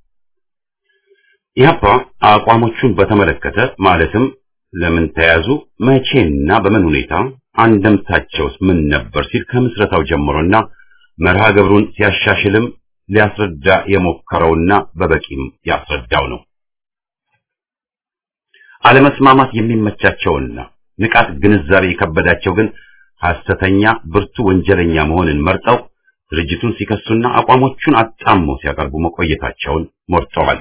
ኢህአፓ አቋሞቹን በተመለከተ ማለትም ለምን ተያዙ፣ መቼና በምን ሁኔታ አንደምታቸውስ ምን ነበር ሲል ከምስረታው ጀምሮና መርሃ ግብሩን ሲያሻሽልም ሊያስረዳ የሞከረውና በበቂም ያስረዳው ነው። አለመስማማት የሚመቻቸውና ንቃት ግንዛቤ የከበዳቸው ግን ሐሰተኛ ብርቱ ወንጀለኛ መሆንን መርጠው ድርጅቱን ሲከሱና አቋሞቹን አጣሞ ሲያቀርቡ መቆየታቸውን ሞርተዋል።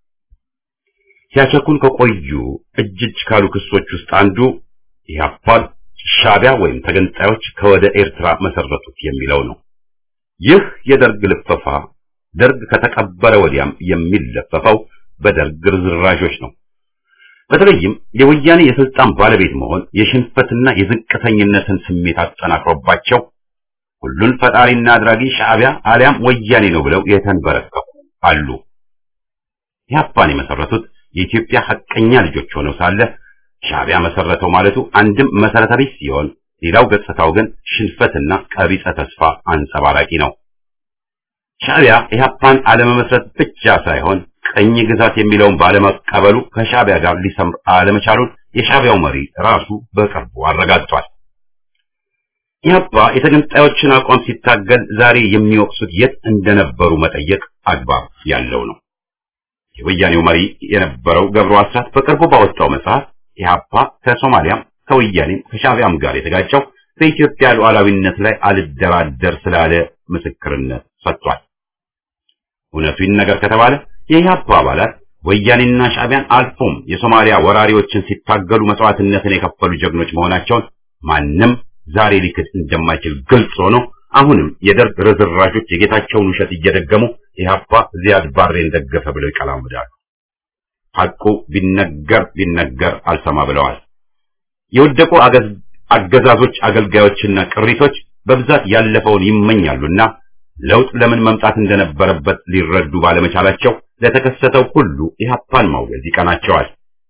ሲያቸኩን ከቆዩ እጅ እጅ ካሉ ክሶች ውስጥ አንዱ ኢህአፓን ሻዕቢያ ወይም ተገንጣዮች ከወደ ኤርትራ መሰረቱት የሚለው ነው። ይህ የደርግ ልፈፋ ደርግ ከተቀበረ ወዲያም የሚለፈፈው በደርግ ርዝራዦች ነው። በተለይም የወያኔ የስልጣን ባለቤት መሆን የሽንፈትና የዝቅተኝነትን ስሜት አጠናክሮባቸው ሁሉን ፈጣሪና አድራጊ ሻዕቢያ አሊያም ወያኔ ነው ብለው የተንበረከኩ አሉ። ኢህአፓን የመሰረቱት የኢትዮጵያ ሐቀኛ ልጆች ሆነው ሳለ ሻዕቢያ መሰረተው ማለቱ አንድም መሰረተ ቢስ ሲሆን፣ ሌላው ገጽታው ግን ሽንፈትና ቀቢጸ ተስፋ አንጸባራቂ ነው። ሻዕቢያ ኢህአፓን አለመመስረት ብቻ ሳይሆን ቀኝ ግዛት የሚለውን ባለመቀበሉ ከሻዕቢያ ጋር ሊሰምር አለመቻሉን የሻዕቢያው መሪ ራሱ በቅርቡ አረጋግጧል። ኢህአፓ የተገንጣዮችን አቋም ሲታገል ዛሬ የሚወቅሱት የት እንደነበሩ መጠየቅ አግባብ ያለው ነው። የወያኔው መሪ የነበረው ገብሩ አስራት በቅርቡ ባወጣው መጽሐፍ ኢህአፓ ከሶማሊያም ከወያኔም ከሻዕቢያም ጋር የተጋጨው በኢትዮጵያ ሉዓላዊነት ላይ አልደራደር ስላለ ምስክርነት ሰጥቷል። እውነቱ ይነገር ከተባለ የኢህአፓ አባላት ወያኔና ሻዕቢያን አልፎም የሶማሊያ ወራሪዎችን ሲታገሉ መስዋዕትነትን የከፈሉ ጀግኖች መሆናቸውን ማንም ዛሬ ሊክድ እንደማይችል ግልጽ ሆኖ አሁንም የደርግ ርዝራዦች የጌታቸውን ውሸት እየደገሙ ኢህአፓ ዚያድ ባሬን ደገፈ ብለው ይቀላምዳሉ። ሐቁ ቢነገር ቢነገር አልሰማ ብለዋል። የወደቁ አገዛዞች አገልጋዮችና ቅሪቶች በብዛት ያለፈውን ይመኛሉና ለውጥ ለምን መምጣት እንደነበረበት ሊረዱ ባለመቻላቸው ለተከሰተው ሁሉ ኢህአፓን ማውገዝ ይቀናቸዋል።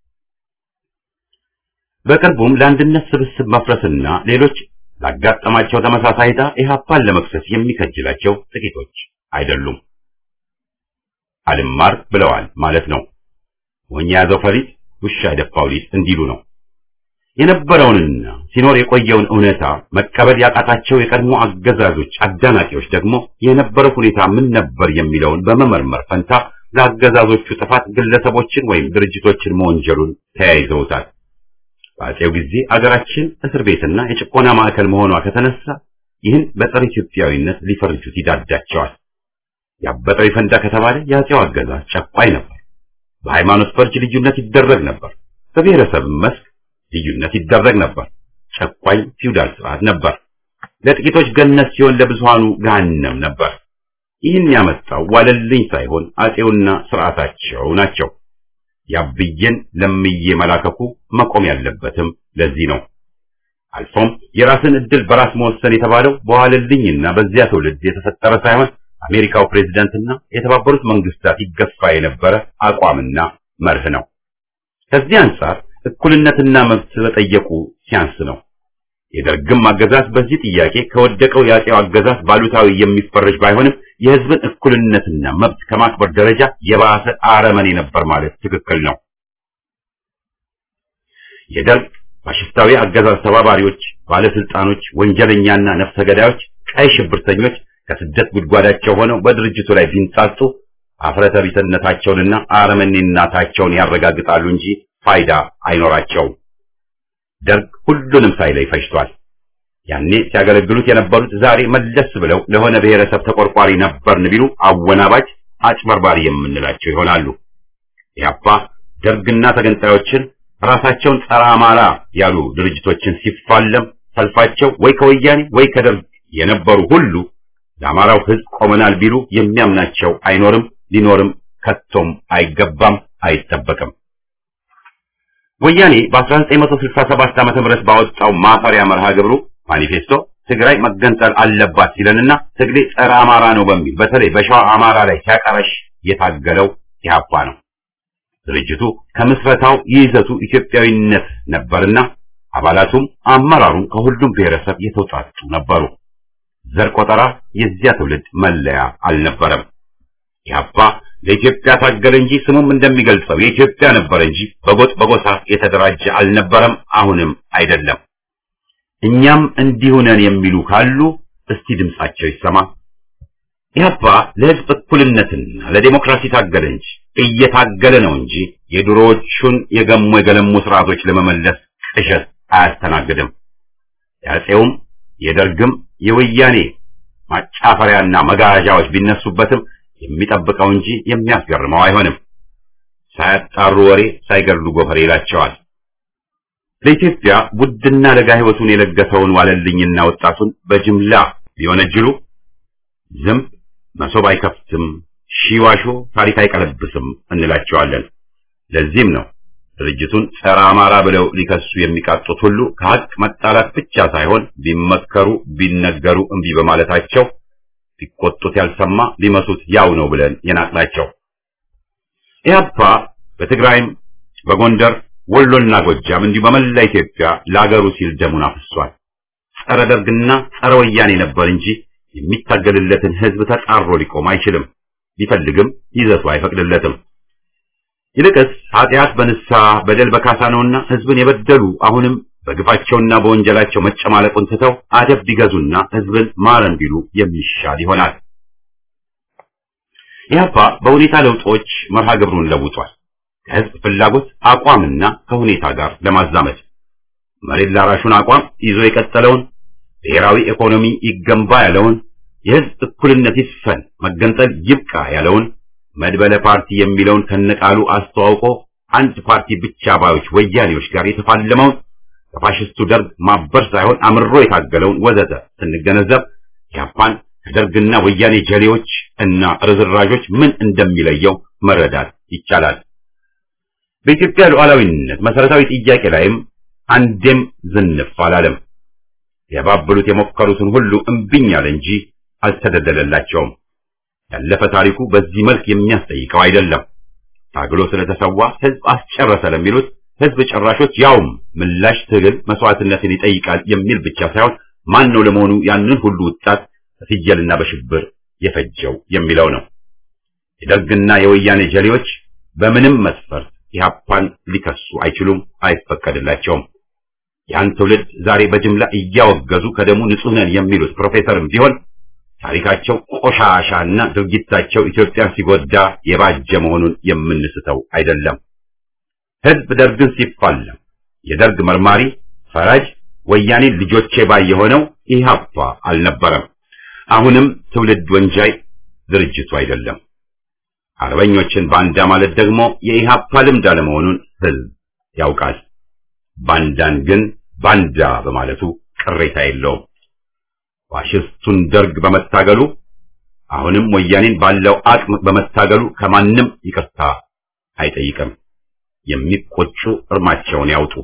በቅርቡም ለአንድነት ስብስብ መፍረስና ሌሎች ላጋጠማቸው ተመሳሳይ ዕጣ ኢህአፓን ለመክሰስ የሚከጅላቸው ጥቂቶች አይደሉም። አልማር ብለዋል ማለት ነው። ሞኝ የያዘው ፈሊጥ ውሻ የደፋው ሊጥ እንዲሉ ነው። የነበረውንና ሲኖር የቆየውን እውነታ መቀበል ያቃታቸው የቀድሞ አገዛዞች አዳናቂዎች ደግሞ የነበረው ሁኔታ ምን ነበር የሚለውን በመመርመር ፈንታ ለአገዛዞቹ ጥፋት ግለሰቦችን ወይም ድርጅቶችን መወንጀሉን ተያይዘውታል። በአፄው ጊዜ አገራችን እስር ቤትና የጭቆና ማዕከል መሆኗ ከተነሳ ይህን በጸረ ኢትዮጵያዊነት ሊፈርጁት ይዳዳቸዋል። ያበጠው ይፈንዳ ከተባለ የአፄው አገዛዝ ጨቋኝ ነበር። በሃይማኖት ፈርጅ ልዩነት ይደረግ ነበር። በብሔረሰብ መስክ ልዩነት ይደረግ ነበር። ጨቋኝ ፊውዳል ስርዓት ነበር። ለጥቂቶች ገነት ሲሆን ለብዙሃኑ ገሃነም ነበር። ይህን ያመጣው ዋለልኝ ሳይሆን አፄውና ስርዓታቸው ናቸው። ያብዬን ለምዬ መላከኩ መቆም ያለበትም ለዚህ ነው። አልፎም የራስን ዕድል በራስ መወሰን የተባለው በዋለልኝና በዚያ ትውልድ የተፈጠረ ሳይሆን አሜሪካው ፕሬዝዳንትና የተባበሩት መንግስታት ይገፋ የነበረ አቋምና መርህ ነው። ከዚህ አንጻር እኩልነትና መብት በጠየቁ ሲያንስ ነው። የደርግም አገዛዝ በዚህ ጥያቄ ከወደቀው የአፄው አገዛዝ ባሉታዊ የሚፈረጅ ባይሆንም የህዝብን እኩልነትና መብት ከማክበር ደረጃ የባሰ አረመኔ ነበር ማለት ትክክል ነው። የደርግ ፋሽስታዊ አገዛዝ ተባባሪዎች፣ ባለስልጣኖች፣ ወንጀለኛና ነፍሰ ገዳዮች፣ ቀይ ሽብርተኞች ከስደት ጉድጓዳቸው ሆነው በድርጅቱ ላይ ቢንጻጹ አፍረተ ቢስነታቸውንና አረመኔነታቸውን ያረጋግጣሉ እንጂ ፋይዳ አይኖራቸውም። ደርግ ሁሉንም ሳይለይ ፈጅቷል። ያኔ ሲያገለግሉት የነበሩት ዛሬ መለስ ብለው ለሆነ ብሔረሰብ ተቆርቋሪ ነበርን ቢሉ አወናባጅ፣ አጭበርባሪ የምንላቸው ይሆናሉ። ኢህአፓ ደርግና ተገንጣዮችን ራሳቸውን ጸረ አማራ ያሉ ድርጅቶችን ሲፋለም ሰልፋቸው ወይ ከወያኔ ወይ ከደርግ የነበሩ ሁሉ ለአማራው ሕዝብ ቆመናል ቢሉ የሚያምናቸው አይኖርም፣ ሊኖርም ከቶም አይገባም፣ አይጠበቅም። ወያኔ በ1967 ዓመተ ምህረት ባወጣው ማፈሪያ መርሃ ግብሩ ማኒፌስቶ ትግራይ መገንጠል አለባት ሲለንና ትግሌ ጸረ አማራ ነው በሚል በተለይ በሸዋ አማራ ላይ ሲያቀረሽ የታገለው ኢህአፓ ነው። ድርጅቱ ከምስረታው ይዘቱ ኢትዮጵያዊነት ነበርና አባላቱም አመራሩም ከሁሉም ብሔረሰብ የተውጣጡ ነበሩ። ዘር ቆጠራ የዚያ ትውልድ መለያ አልነበረም። ኢህአፓ ለኢትዮጵያ ታገለ እንጂ ስሙም እንደሚገልጸው የኢትዮጵያ ነበረ እንጂ በጎጥ በጎሳ የተደራጀ አልነበረም፣ አሁንም አይደለም። እኛም እንዲሁ ነን የሚሉ ካሉ እስቲ ድምጻቸው ይሰማ። ኢህአፓ ለህዝብ እኩልነትና ለዴሞክራሲ ታገለ እንጂ እየታገለ ነው እንጂ የድሮዎቹን የገሙ የገለሙ ስርዓቶች ለመመለስ ቅዠት አያስተናግድም። የአፄውም የደርግም የወያኔ ማጫፈሪያና መጋዣዎች ቢነሱበትም የሚጠብቀው እንጂ የሚያስገርመው አይሆንም። ሳያጣሩ ወሬ ሳይገድሉ ጎፈሬ ይላቸዋል። ለኢትዮጵያ ውድና ለጋ ህይወቱን የለገሰውን ዋለልኝና ወጣቱን በጅምላ ቢወነጅሉ ዝንብ መሶብ አይከፍትም፣ ሺዋሾ ታሪክ አይቀለብስም እንላቸዋለን። ለዚህም ነው ድርጅቱን ጸረ አማራ ብለው ሊከሱ የሚቃጡት ሁሉ ከሀቅ መጣላት ብቻ ሳይሆን ቢመከሩ ቢነገሩ እምቢ በማለታቸው ቢቆጡት ያልሰማ ሊመሱት ያው ነው ብለን የናቅናቸው። ኢህአፓ በትግራይም በጎንደር ወሎና ጎጃም እንዲሁ በመላ ኢትዮጵያ ለአገሩ ሲል ደሙን አፍሷል። ጸረ ደርግና ጸረ ወያኔ ነበር እንጂ የሚታገልለትን ህዝብ ተጣሮ ሊቆም አይችልም። ቢፈልግም ይዘቱ አይፈቅድለትም። ይልቅስ ኃጢአት በንስሐ በደል በካሳ ነውና ህዝብን የበደሉ አሁንም በግፋቸውና በወንጀላቸው መጨማለቁን ትተው አደብ ቢገዙና ህዝብን ማረን ቢሉ የሚሻል ይሆናል። ኢህአፓ በሁኔታ ለውጦች መርሃ ግብሩን ለውጧል። ከህዝብ ፍላጎት አቋምና ከሁኔታ ጋር ለማዛመድ መሬት ላራሹን አቋም ይዞ የቀጠለውን ብሔራዊ ኢኮኖሚ ይገንባ ያለውን የህዝብ እኩልነት ይስፈን መገንጠል ይብቃ ያለውን መድበለ ፓርቲ የሚለውን ከነቃሉ አስተዋውቆ አንድ ፓርቲ ብቻ ባዮች ወያኔዎች ጋር የተፋለመውን ከፋሽስቱ ደርግ ማበር ሳይሆን አምሮ የታገለውን ወዘተ ስንገነዘብ ኢህአፓን ከደርግና ወያኔ ጀሌዎች እና ርዝራዦች ምን እንደሚለየው መረዳት ይቻላል። በኢትዮጵያ ሉዓላዊነት መሰረታዊ ጥያቄ ላይም አንዴም ዝንፍ አላለም። ያባብሉት የሞከሩትን ሁሉ እምቢኝ አለ እንጂ አልተደለደላቸውም። ያለፈ ታሪኩ በዚህ መልክ የሚያስጠይቀው አይደለም። ታግሎ ስለተሰዋ ህዝብ አስጨረሰ ለሚሉት ህዝብ ጨራሾች ያውም ምላሽ ትግል መስዋዕትነትን ይጠይቃል የሚል ብቻ ሳይሆን ማን ነው ለመሆኑ ያንን ሁሉ ወጣት በፍየልና በሽብር የፈጀው የሚለው ነው። የደርግና የወያኔ ጀሌዎች በምንም መስፈርት ኢህአፓን ሊከሱ አይችሉም፣ አይፈቀድላቸውም። ያን ትውልድ ዛሬ በጅምላ እያወገዙ ከደሙ ንጹህ ነን የሚሉት ፕሮፌሰርም ቢሆን ታሪካቸው ቆሻሻና ድርጊታቸው ኢትዮጵያን ሲጎዳ የባጀ መሆኑን የምንስተው አይደለም። ህዝብ ደርግን ሲፋለም የደርግ መርማሪ ፈራጅ ወያኔ ልጆቼ ባይ የሆነው ኢህአፓ አልነበረም። አሁንም ትውልድ ወንጃይ ድርጅቱ አይደለም። አርበኞችን ባንዳ ማለት ደግሞ የኢህአፓ ልምድ አለመሆኑን ህዝብ ያውቃል። ባንዳን ግን ባንዳ በማለቱ ቅሬታ የለውም። ፋሽስቱን ደርግ በመታገሉ አሁንም ወያኔን ባለው አቅም በመታገሉ ከማንም ይቅርታ አይጠይቅም። የሚቆጩ እርማቸውን ያውጡ።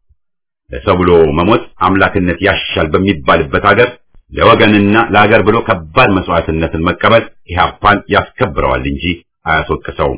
ለሰው ብሎ መሞት አምላክነት ያሻል በሚባልበት ሀገር ለወገንና ለሀገር ብሎ ከባድ መስዋዕትነትን መቀበል ኢህአፓን ያስከብረዋል እንጂ አያስወቅሰውም።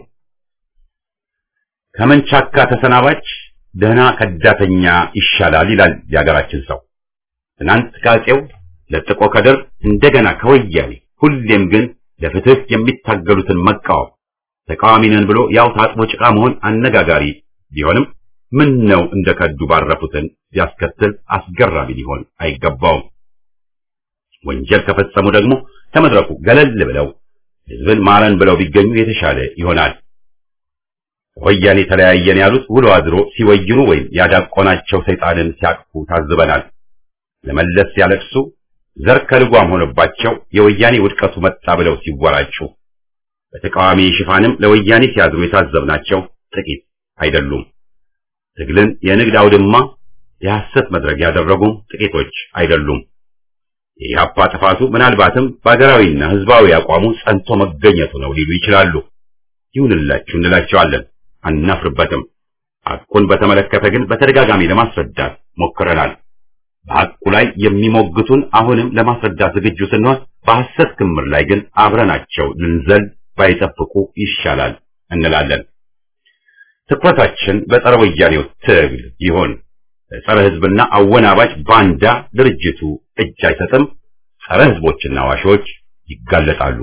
ከመንቻካ ተሰናባች ደህና ከዳተኛ ይሻላል ይላል የሀገራችን ሰው። ትናንት ከአፄው ለጥቆ ከደር እንደገና ከወያኔ ሁሌም ግን ለፍትህ የሚታገሉትን መቃወም ተቃዋሚ ነን ብሎ ያው ታጥቦ ጭቃ መሆን አነጋጋሪ ቢሆንም ምን ነው እንደ ከዱ ባረፉትን ቢያስከትል አስገራሚ ሊሆን አይገባውም። ወንጀል ከፈጸሙ ደግሞ ከመድረኩ ገለል ብለው ህዝብን ማረን ብለው ቢገኙ የተሻለ ይሆናል። ወያኔ ተለያየን ያሉት ውሎ አድሮ ሲወይኑ ወይም ያዳቆናቸው ሰይጣንን ሲያቅፉ ታዝበናል። ለመለስ ሲያለቅሱ ዘር ከልጓም ሆኖባቸው የወያኔ ውድቀቱ መጣ ብለው ሲወራጩ በተቃዋሚ ሽፋንም ለወያኔ ሲያድሩ የታዘብናቸው ጥቂት አይደሉም። ትግልን የንግድ አውድማ የሐሰት መድረክ ያደረጉም ጥቂቶች አይደሉም። የኢህአፓ ጥፋቱ ምናልባትም በሀገራዊና ህዝባዊ አቋሙ ጸንቶ መገኘቱ ነው ሊሉ ይችላሉ። ይሁንላችሁ እንላቸዋለን፣ አናፍርበትም። ሐቁን በተመለከተ ግን በተደጋጋሚ ለማስረዳት ሞክረናል። በሐቁ ላይ የሚሞግቱን አሁንም ለማስረዳት ዝግጁ ስንሆን፣ በሐሰት ክምር ላይ ግን አብረናቸው ልንዘል ባይጠብቁ ይሻላል እንላለን። ትኩረታችን በጸረ ወያኔው ትግል ይሆን። ጸረ ህዝብና አወናባጅ ባንዳ ድርጅቱ እጅ አይሰጥም፣ ጸረ ሕዝቦችና ዋሾች ይጋለጣሉ።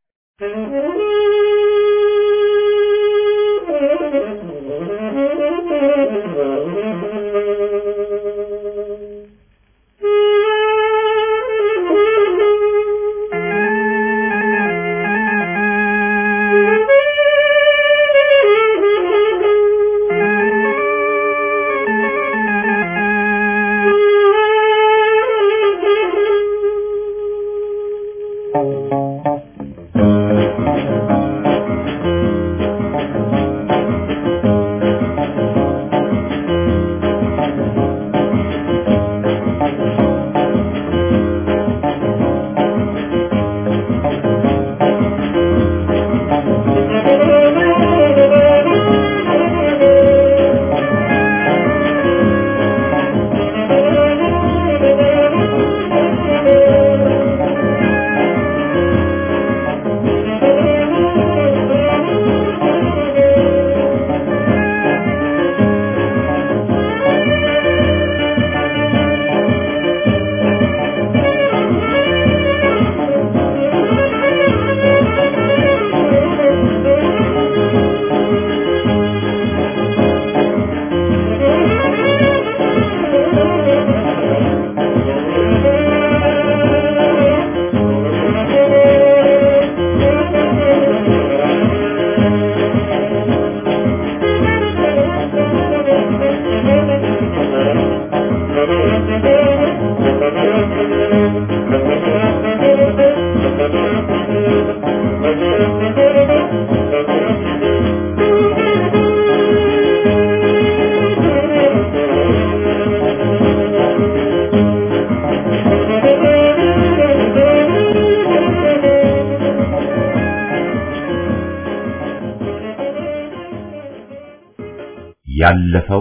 ያለፈው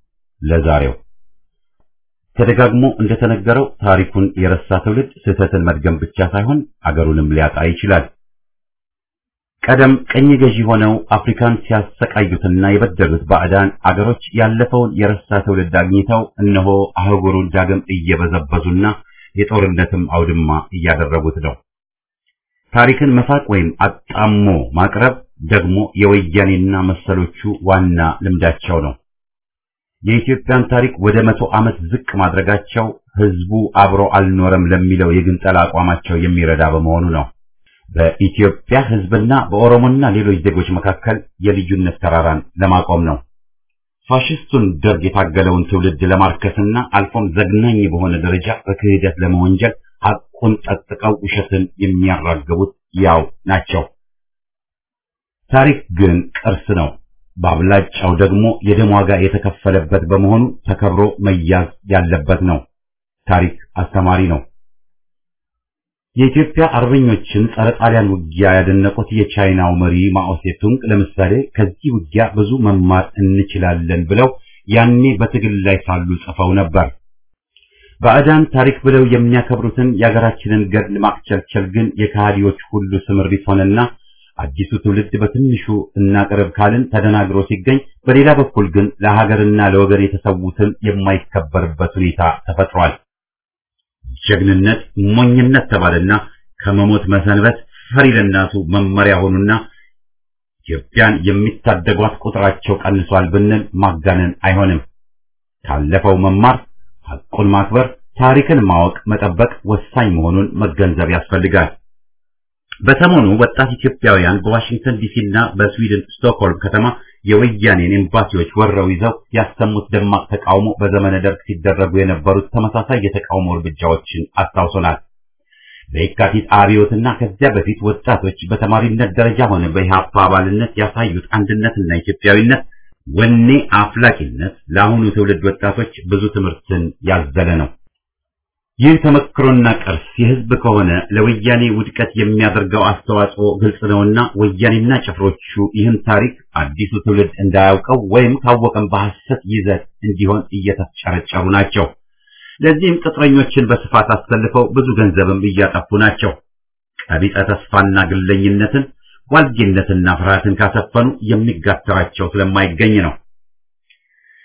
ለዛሬው ተደጋግሞ እንደተነገረው ታሪኩን የረሳ ትውልድ ስህተትን መድገም ብቻ ሳይሆን አገሩንም ሊያጣ ይችላል። ቀደም ቅኝ ገዢ ሆነው አፍሪካን ሲያሰቃዩትና የበደሉት ባዕዳን አገሮች ያለፈውን የረሳ ትውልድ አግኝተው እነሆ አህጉሩን ዳግም እየበዘበዙና የጦርነትም አውድማ እያደረጉት ነው። ታሪክን መፋቅ ወይም አጣሞ ማቅረብ ደግሞ የወያኔና መሰሎቹ ዋና ልምዳቸው ነው። የኢትዮጵያን ታሪክ ወደ መቶ ዓመት ዝቅ ማድረጋቸው ህዝቡ አብሮ አልኖረም ለሚለው የግንጠላ አቋማቸው የሚረዳ በመሆኑ ነው። በኢትዮጵያ ህዝብና በኦሮሞና ሌሎች ዜጎች መካከል የልዩነት ተራራን ለማቆም ነው። ፋሽስቱን ደርግ የታገለውን ትውልድ ለማርከስና አልፎም ዘግናኝ በሆነ ደረጃ በክህደት ለመወንጀል ሐቁን ጠጥቀው ውሸትን የሚያራግቡት ያው ናቸው። ታሪክ ግን ቅርስ ነው። በአብላጫው ደግሞ የደም ዋጋ የተከፈለበት በመሆኑ ተከብሮ መያዝ ያለበት ነው። ታሪክ አስተማሪ ነው። የኢትዮጵያ አርበኞችን ጸረ ጣሊያን ውጊያ ያደነቁት የቻይናው መሪ ማኦ ሴቱንግ ለምሳሌ ከዚህ ውጊያ ብዙ መማር እንችላለን ብለው ያኔ በትግል ላይ ሳሉ ጽፈው ነበር። ባዕዳን ታሪክ ብለው የሚያከብሩትን የሀገራችንን ገድል ማክቸልቸል ግን የከሃዲዎች ሁሉ ስምሪት ሆነና አዲሱ ትውልድ በትንሹ እናቅርብ ካልን ተደናግሮ ሲገኝ፣ በሌላ በኩል ግን ለሀገርና ለወገን የተሰዉትን የማይከበርበት ሁኔታ ተፈጥሯል። ጀግንነት ሞኝነት ተባለና ከመሞት መሰንበት ፈሪ ለእናቱ መመሪያ ሆኑና ኢትዮጵያን የሚታደጓት ቁጥራቸው ቀንሷል ብንል ማጋነን አይሆንም። ካለፈው መማር፣ ሐቁን ማክበር፣ ታሪክን ማወቅ፣ መጠበቅ ወሳኝ መሆኑን መገንዘብ ያስፈልጋል። በሰሞኑ ወጣት ኢትዮጵያውያን በዋሽንግተን ዲሲና በስዊድን ስቶክሆልም ከተማ የወያኔን ኤምባሲዎች ወረው ይዘው ያሰሙት ደማቅ ተቃውሞ በዘመነ ደርግ ሲደረጉ የነበሩት ተመሳሳይ የተቃውሞ እርምጃዎችን አስታውሶናል። በየካቲት አብዮትና ከዚያ በፊት ወጣቶች በተማሪነት ደረጃ ሆነ በኢህአፓ አባልነት ያሳዩት አንድነትና ኢትዮጵያዊነት ወኔ አፍላቂነት ለአሁኑ ትውልድ ወጣቶች ብዙ ትምህርትን ያዘለ ነው። ይህ ተመክሮና ቅርስ የህዝብ ከሆነ ለወያኔ ውድቀት የሚያደርገው አስተዋጽኦ ግልጽ ነውና ወያኔና ጭፍሮቹ ይህን ታሪክ አዲሱ ትውልድ እንዳያውቀው ወይም ካወቀም በሐሰት ይዘት እንዲሆን እየተጨረጨሩ ናቸው። ለዚህም ቅጥረኞችን በስፋት አሰልፈው ብዙ ገንዘብም እያጠፉ ናቸው። ቀቢጸ ተስፋና ግለኝነትን፣ ዋልጌነትና ፍርሃትን ካሰፈኑ የሚጋተራቸው ስለማይገኝ ነው።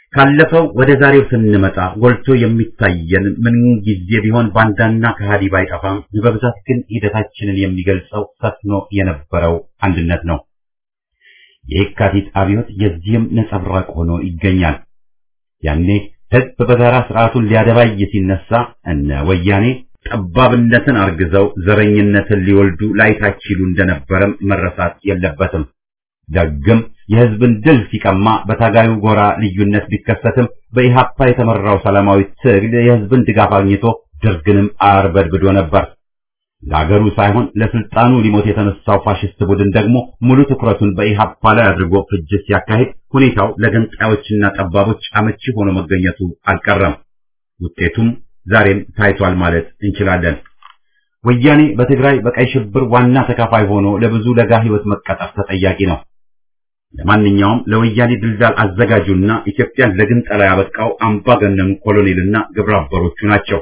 ካለፈው ወደ ዛሬው ስንመጣ ጎልቶ የሚታየን ምን ጊዜ ቢሆን ባንዳና ከሃዲ ባይጠፋም በብዛት ግን ሂደታችንን የሚገልጸው ሰፍኖ የነበረው አንድነት ነው። የየካቲት አብዮት የዚህም ነጸብራቅ ሆኖ ይገኛል። ያኔ ህዝብ በጋራ ስርዓቱን ሊያደባይ ሲነሳ እነ ወያኔ ጠባብነትን አርግዘው ዘረኝነትን ሊወልዱ ላይታች ይሉ እንደነበረም መረሳት የለበትም። ደግም የህዝብን ድል ሲቀማ በታጋዩ ጎራ ልዩነት ቢከሰትም በኢሃፓ የተመራው ሰላማዊ ትግል የህዝብን ድጋፍ አግኝቶ ደርግንም አርበድብዶ ነበር። ለአገሩ ሳይሆን ለስልጣኑ ሊሞት የተነሳው ፋሽስት ቡድን ደግሞ ሙሉ ትኩረቱን በኢሃፓ ላይ አድርጎ ፍጅት ሲያካሂድ ሁኔታው ለገንጣዮችና ጠባቦች አመቺ ሆኖ መገኘቱ አልቀረም። ውጤቱም ዛሬም ታይቷል ማለት እንችላለን። ወያኔ በትግራይ በቀይ ሽብር ዋና ተካፋይ ሆኖ ለብዙ ለጋ ህይወት መቀጠፍ ተጠያቂ ነው። ለማንኛውም ለወያኔ ድልዳል አዘጋጁና ኢትዮጵያን ለግንጠላ ያበቃው አምባገነኑ ኮሎኔልና ግብረ አበሮቹ ናቸው።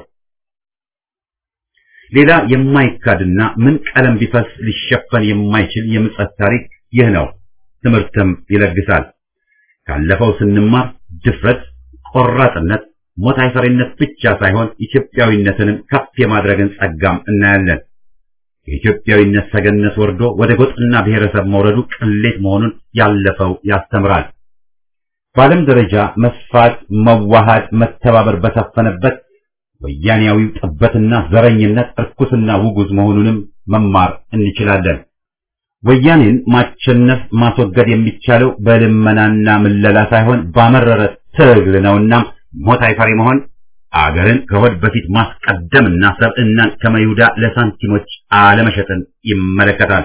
ሌላ የማይካድና ምን ቀለም ቢፈስ ሊሸፈን የማይችል የምጸት ታሪክ ይህ ነው። ትምህርትም ይለግሳል። ካለፈው ስንማር ድፍረት፣ ቆራጥነት፣ ሞት አይፈሪነት ብቻ ሳይሆን ኢትዮጵያዊነትንም ከፍ የማድረግን ጸጋም እናያለን። የኢትዮጵያዊነት ሰገነት ወርዶ ወደ ጎጥና ብሔረሰብ መውረዱ ቅሌት መሆኑን ያለፈው ያስተምራል። በዓለም ደረጃ መስፋት፣ መዋሃድ፣ መተባበር በሰፈነበት ወያኔያዊው ጥበትና ዘረኝነት እርኩስና ውጉዝ መሆኑንም መማር እንችላለን። ወያኔን ማቸነፍ ማስወገድ የሚቻለው በልመናና ምለላ ሳይሆን ባመረረ ትግል ነውና ሞት አይፈሪ መሆን አገርን ከሆድ በፊት ማስቀደምና ሰብዕናን ከመይሁዳ ለሳንቲሞች አለመሸጥን ይመለከታል።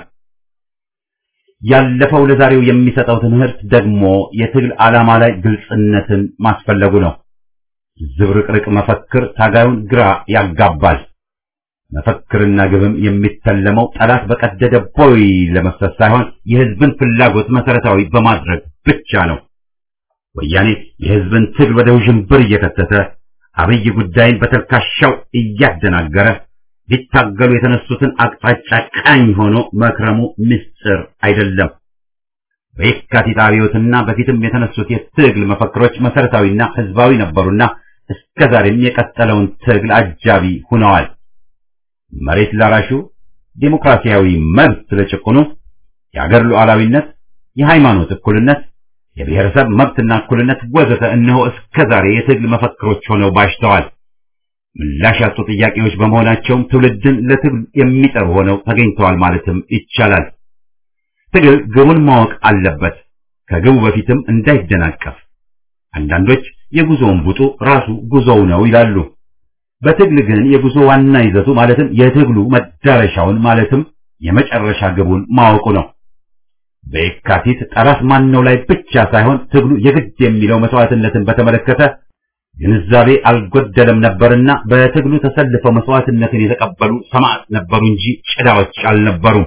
ያለፈው ለዛሬው የሚሰጠው ትምህርት ደግሞ የትግል ዓላማ ላይ ግልጽነትን ማስፈለጉ ነው። ዝብርቅርቅ መፈክር ታጋዩን ግራ ያጋባል። መፈክርና ግብም የሚተለመው ጠላት በቀደደ ቦይ ለመፍሰስ ሳይሆን የሕዝብን ፍላጎት መሰረታዊ በማድረግ ብቻ ነው። ወያኔ የሕዝብን ትግል ወደ ውዥንብር እየከተተ አብይ ጉዳይን በተልካሻው እያደናገረ ሊታገሉ የተነሱትን አቅጣጫ ቃኝ ሆኖ መክረሙ ምስጢር አይደለም። በየካቲት አብዮትና በፊትም የተነሱት የትግል መፈክሮች መሰረታዊና ህዝባዊ ነበሩና እስከዛሬም የቀጠለውን ትግል አጃቢ ሆነዋል። መሬት ላራሹ፣ ዴሞክራሲያዊ መብት ለጭቁኑ፣ የአገር ሉዓላዊነት፣ የሃይማኖት እኩልነት፣ የብሔረሰብ መብትና እኩልነት ወዘተ እነሆ እስከዛሬ የትግል መፈክሮች ሆነው ባሽተዋል። ምላሽ ያጡ ጥያቄዎች በመሆናቸውም ትውልድን ለትግል የሚጠሩ ሆነው ተገኝተዋል ማለትም ይቻላል። ትግል ግቡን ማወቅ አለበት፣ ከግቡ በፊትም እንዳይደናቀፍ። አንዳንዶች የጉዞውን ቡጡ ራሱ ጉዞው ነው ይላሉ። በትግል ግን የጉዞ ዋና ይዘቱ ማለትም የትግሉ መዳረሻውን ማለትም የመጨረሻ ግቡን ማወቁ ነው። በየካቲት ጠላት ማነው ላይ ብቻ ሳይሆን ትግሉ የግድ የሚለው መስዋዕትነትን በተመለከተ ግንዛቤ አልጎደለም ነበርና በትግሉ ተሰልፈው መስዋዕትነትን የተቀበሉ ሰማዕት ነበሩ እንጂ ጭዳዎች አልነበሩም።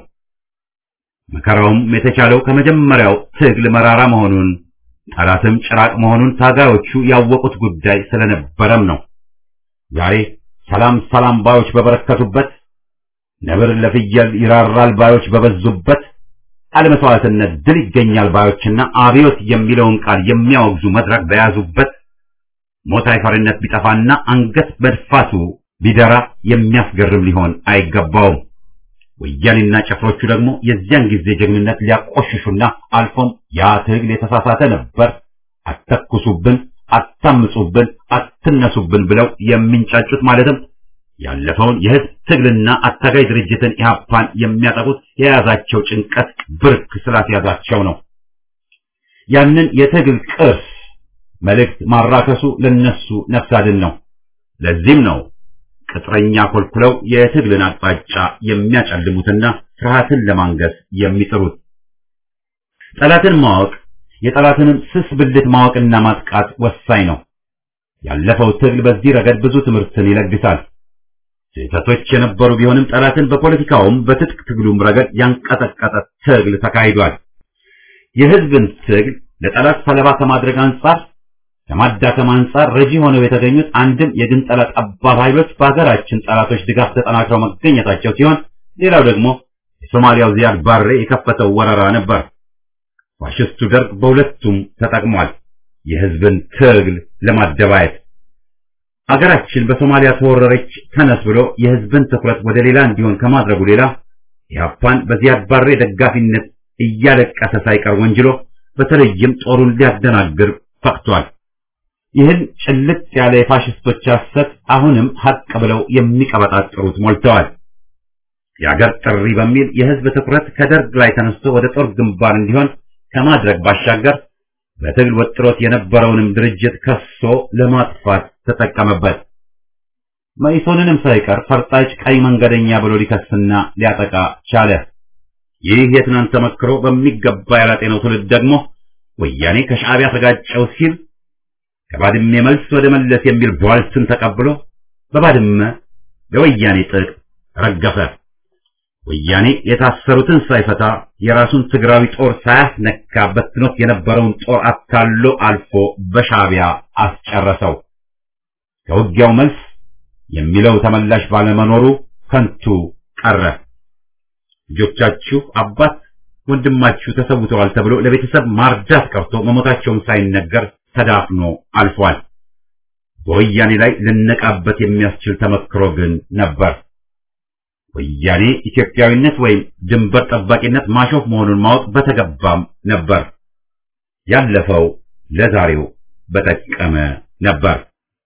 መከራውም የተቻለው ከመጀመሪያው ትግል መራራ መሆኑን ጠላትም ጭራቅ መሆኑን ታጋዮቹ ያወቁት ጉዳይ ስለነበረም ነው። ዛሬ ሰላም ሰላም ባዮች በበረከቱበት፣ ነብር ለፍየል ይራራል ባዮች በበዙበት፣ አለመስዋዕትነት ድል ይገኛል ባዮችና አብዮት የሚለውን ቃል የሚያወግዙ መድረክ በያዙበት ሞት አይፈሪነት ቢጠፋና አንገት መድፋቱ ቢደራ የሚያስገርም ሊሆን አይገባውም። ወያኔና ጭፍሮቹ ደግሞ የዚያን ጊዜ ጀግንነት ሊያቆሽሹና አልፎም ያ ትግል የተሳሳተ ነበር፣ አተኩሱብን፣ አታምጹብን፣ አትነሱብን ብለው የሚንጫጩት ማለትም ያለፈውን የህዝብ ትግልና አታጋይ ድርጅትን ኢህአፓን የሚያጠቁት የያዛቸው ጭንቀት ብርክ ስላስያዛቸው ነው። ያንን የትግል ቅርስ መልእክት ማራከሱ ለነሱ ነፍስ አድን ነው። ለዚህም ነው ቅጥረኛ ኮልኩለው የትግልን አቅጣጫ የሚያጨልሙትና ፍርሃትን ለማንገስ የሚጥሩት። ጠላትን ማወቅ የጠላትንም ስስ ብልት ማወቅና ማጥቃት ወሳኝ ነው። ያለፈው ትግል በዚህ ረገድ ብዙ ትምህርትን ይለግሳል። ስህተቶች የነበሩ ቢሆንም ጠላትን በፖለቲካውም በትጥቅ ትግሉም ረገድ ያንቀጠቀጠ ትግል ተካሂዷል። የህዝብን ትግል ለጠላት ሰለባ ከማድረግ አንጻር ከማዳከም አንጻር ረጂ ሆነው የተገኙት አንድም የግንጠላ ጠባብ ኃይሎች በሀገራችን ጠላቶች ድጋፍ ተጠናክረው መገኘታቸው ሲሆን ሌላው ደግሞ የሶማሊያው ዚያድ ባሬ የከፈተው ወረራ ነበር። ፋሽስቱ ደርግ በሁለቱም ተጠቅሟል። የህዝብን ትግል ለማደባየት አገራችን በሶማሊያ ተወረረች ተነስ ብሎ የህዝብን ትኩረት ወደ ሌላ እንዲሆን ከማድረጉ ሌላ ኢህአፓን በዚያድ ባሬ ደጋፊነት እያለቀሰ ሳይቀር ወንጅሎ በተለይም ጦሩን ሊያደናግር ፈቅቷል። ይህን ጭልጥ ያለ የፋሽስቶች ሐሰት አሁንም ሀቅ ብለው የሚቀበጣጥሩት ሞልተዋል። የአገር ጥሪ በሚል የህዝብ ትኩረት ከደርግ ላይ ተነስቶ ወደ ጦር ግንባር እንዲሆን ከማድረግ ባሻገር በትግል ወጥሮት የነበረውንም ድርጅት ከሶ ለማጥፋት ተጠቀመበት። መኢሶንንም ሳይቀር ፈርጣጭ ቀይ መንገደኛ ብሎ ሊከስና ሊያጠቃ ቻለ። ይህ የትናንት ተመክሮ በሚገባ ያላጤነው ትውልድ ደግሞ ወያኔ ከሻዕቢያ ተጋጨው ሲል ከባድሜ መልስ ወደ መለስ የሚል ቧልትን ተቀብሎ በባድመ ለወያኔ ጥቅ ረገፈ። ወያኔ የታሰሩትን ሳይፈታ የራሱን ትግራዊ ጦር ሳያስነካ በትኖት የነበረውን ጦር አታሎ አልፎ በሻዕቢያ አስጨረሰው። ከውጊያው መልስ የሚለው ተመላሽ ባለመኖሩ ከንቱ ቀረ። ልጆቻችሁ አባት ወንድማችሁ ተሰውተዋል ተብሎ ለቤተሰብ ማርዳት ቀርቶ መሞታቸውን ሳይነገር ተዳፍኖ አልፏል። በወያኔ ላይ ልነቃበት የሚያስችል ተመክሮ ግን ነበር። ወያኔ ኢትዮጵያዊነት ወይም ድንበር ጠባቂነት ማሾፍ መሆኑን ማወቅ በተገባም ነበር። ያለፈው ለዛሬው በጠቀመ ነበር።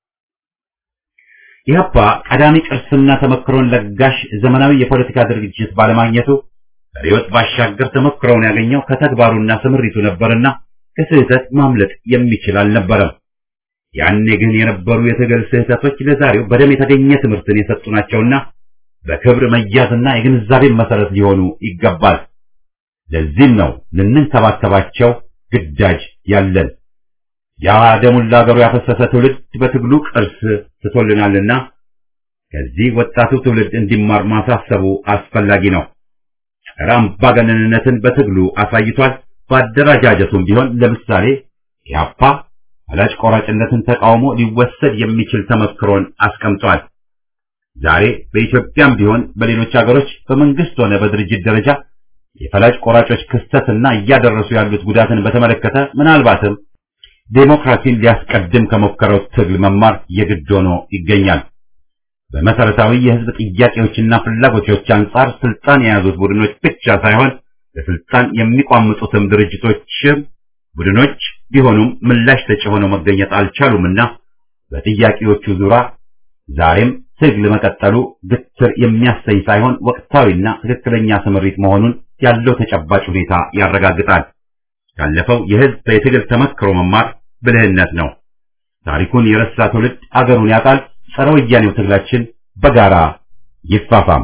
ኢህአፓ ቀዳሚ ቅርስና ተመክሮን ለጋሽ ዘመናዊ የፖለቲካ ድርጅት ባለማግኘቱ ሪዮት ባሻገር ተመክሮውን ያገኘው ከተግባሩና ስምሪቱ ነበርና ከስህተት ማምለጥ የሚችል አልነበረም። ያኔ ግን የነበሩ የትግል ስህተቶች ለዛሬው በደም የተገኘ ትምህርትን የሰጡ ናቸውና በክብር መያዝና የግንዛቤን መሰረት ሊሆኑ ይገባል። ለዚህም ነው ልንንከባከባቸው ግዳጅ ያለን። ያ ደሙን ለአገሩ ያፈሰሰ ትውልድ በትግሉ ቅርስ ትቶልናልና ከዚህ ወጣቱ ትውልድ እንዲማር ማሳሰቡ አስፈላጊ ነው። ጸረ አምባገነንነትን በትግሉ አሳይቷል። በአደረጃጀቱም ቢሆን ለምሳሌ ኢህአፓ ፈላጭ ቆራጭነትን ተቃውሞ ሊወሰድ የሚችል ተመክሮን አስቀምጧል። ዛሬ በኢትዮጵያም ቢሆን በሌሎች ሀገሮች በመንግስት ሆነ በድርጅት ደረጃ የፈላጭ ቆራጮች ክስተትና እያደረሱ ያሉት ጉዳትን በተመለከተ ምናልባትም ዴሞክራሲን ሊያስቀድም ከሞከረው ትግል መማር የግድ ሆኖ ይገኛል። በመሰረታዊ የህዝብ ጥያቄዎችና ፍላጎቶች አንጻር ስልጣን የያዙት ቡድኖች ብቻ ሳይሆን ለስልጣን የሚቋምጡትም ድርጅቶችም ቡድኖች ቢሆኑም ምላሽ ሰጪ ሆነው መገኘት አልቻሉምና በጥያቄዎቹ ዙሪያ ዛሬም ትግል መቀጠሉ ግትር የሚያሰኝ ሳይሆን ወቅታዊና ትክክለኛ ስምሪት መሆኑን ያለው ተጨባጭ ሁኔታ ያረጋግጣል። ካለፈው የህዝብ የትግል ተመክሮ መማር ብልህነት ነው። ታሪኩን የረሳ ትውልድ አገሩን ያጣል። ጸረ ወያኔው ትግላችን በጋራ ይፋፋም።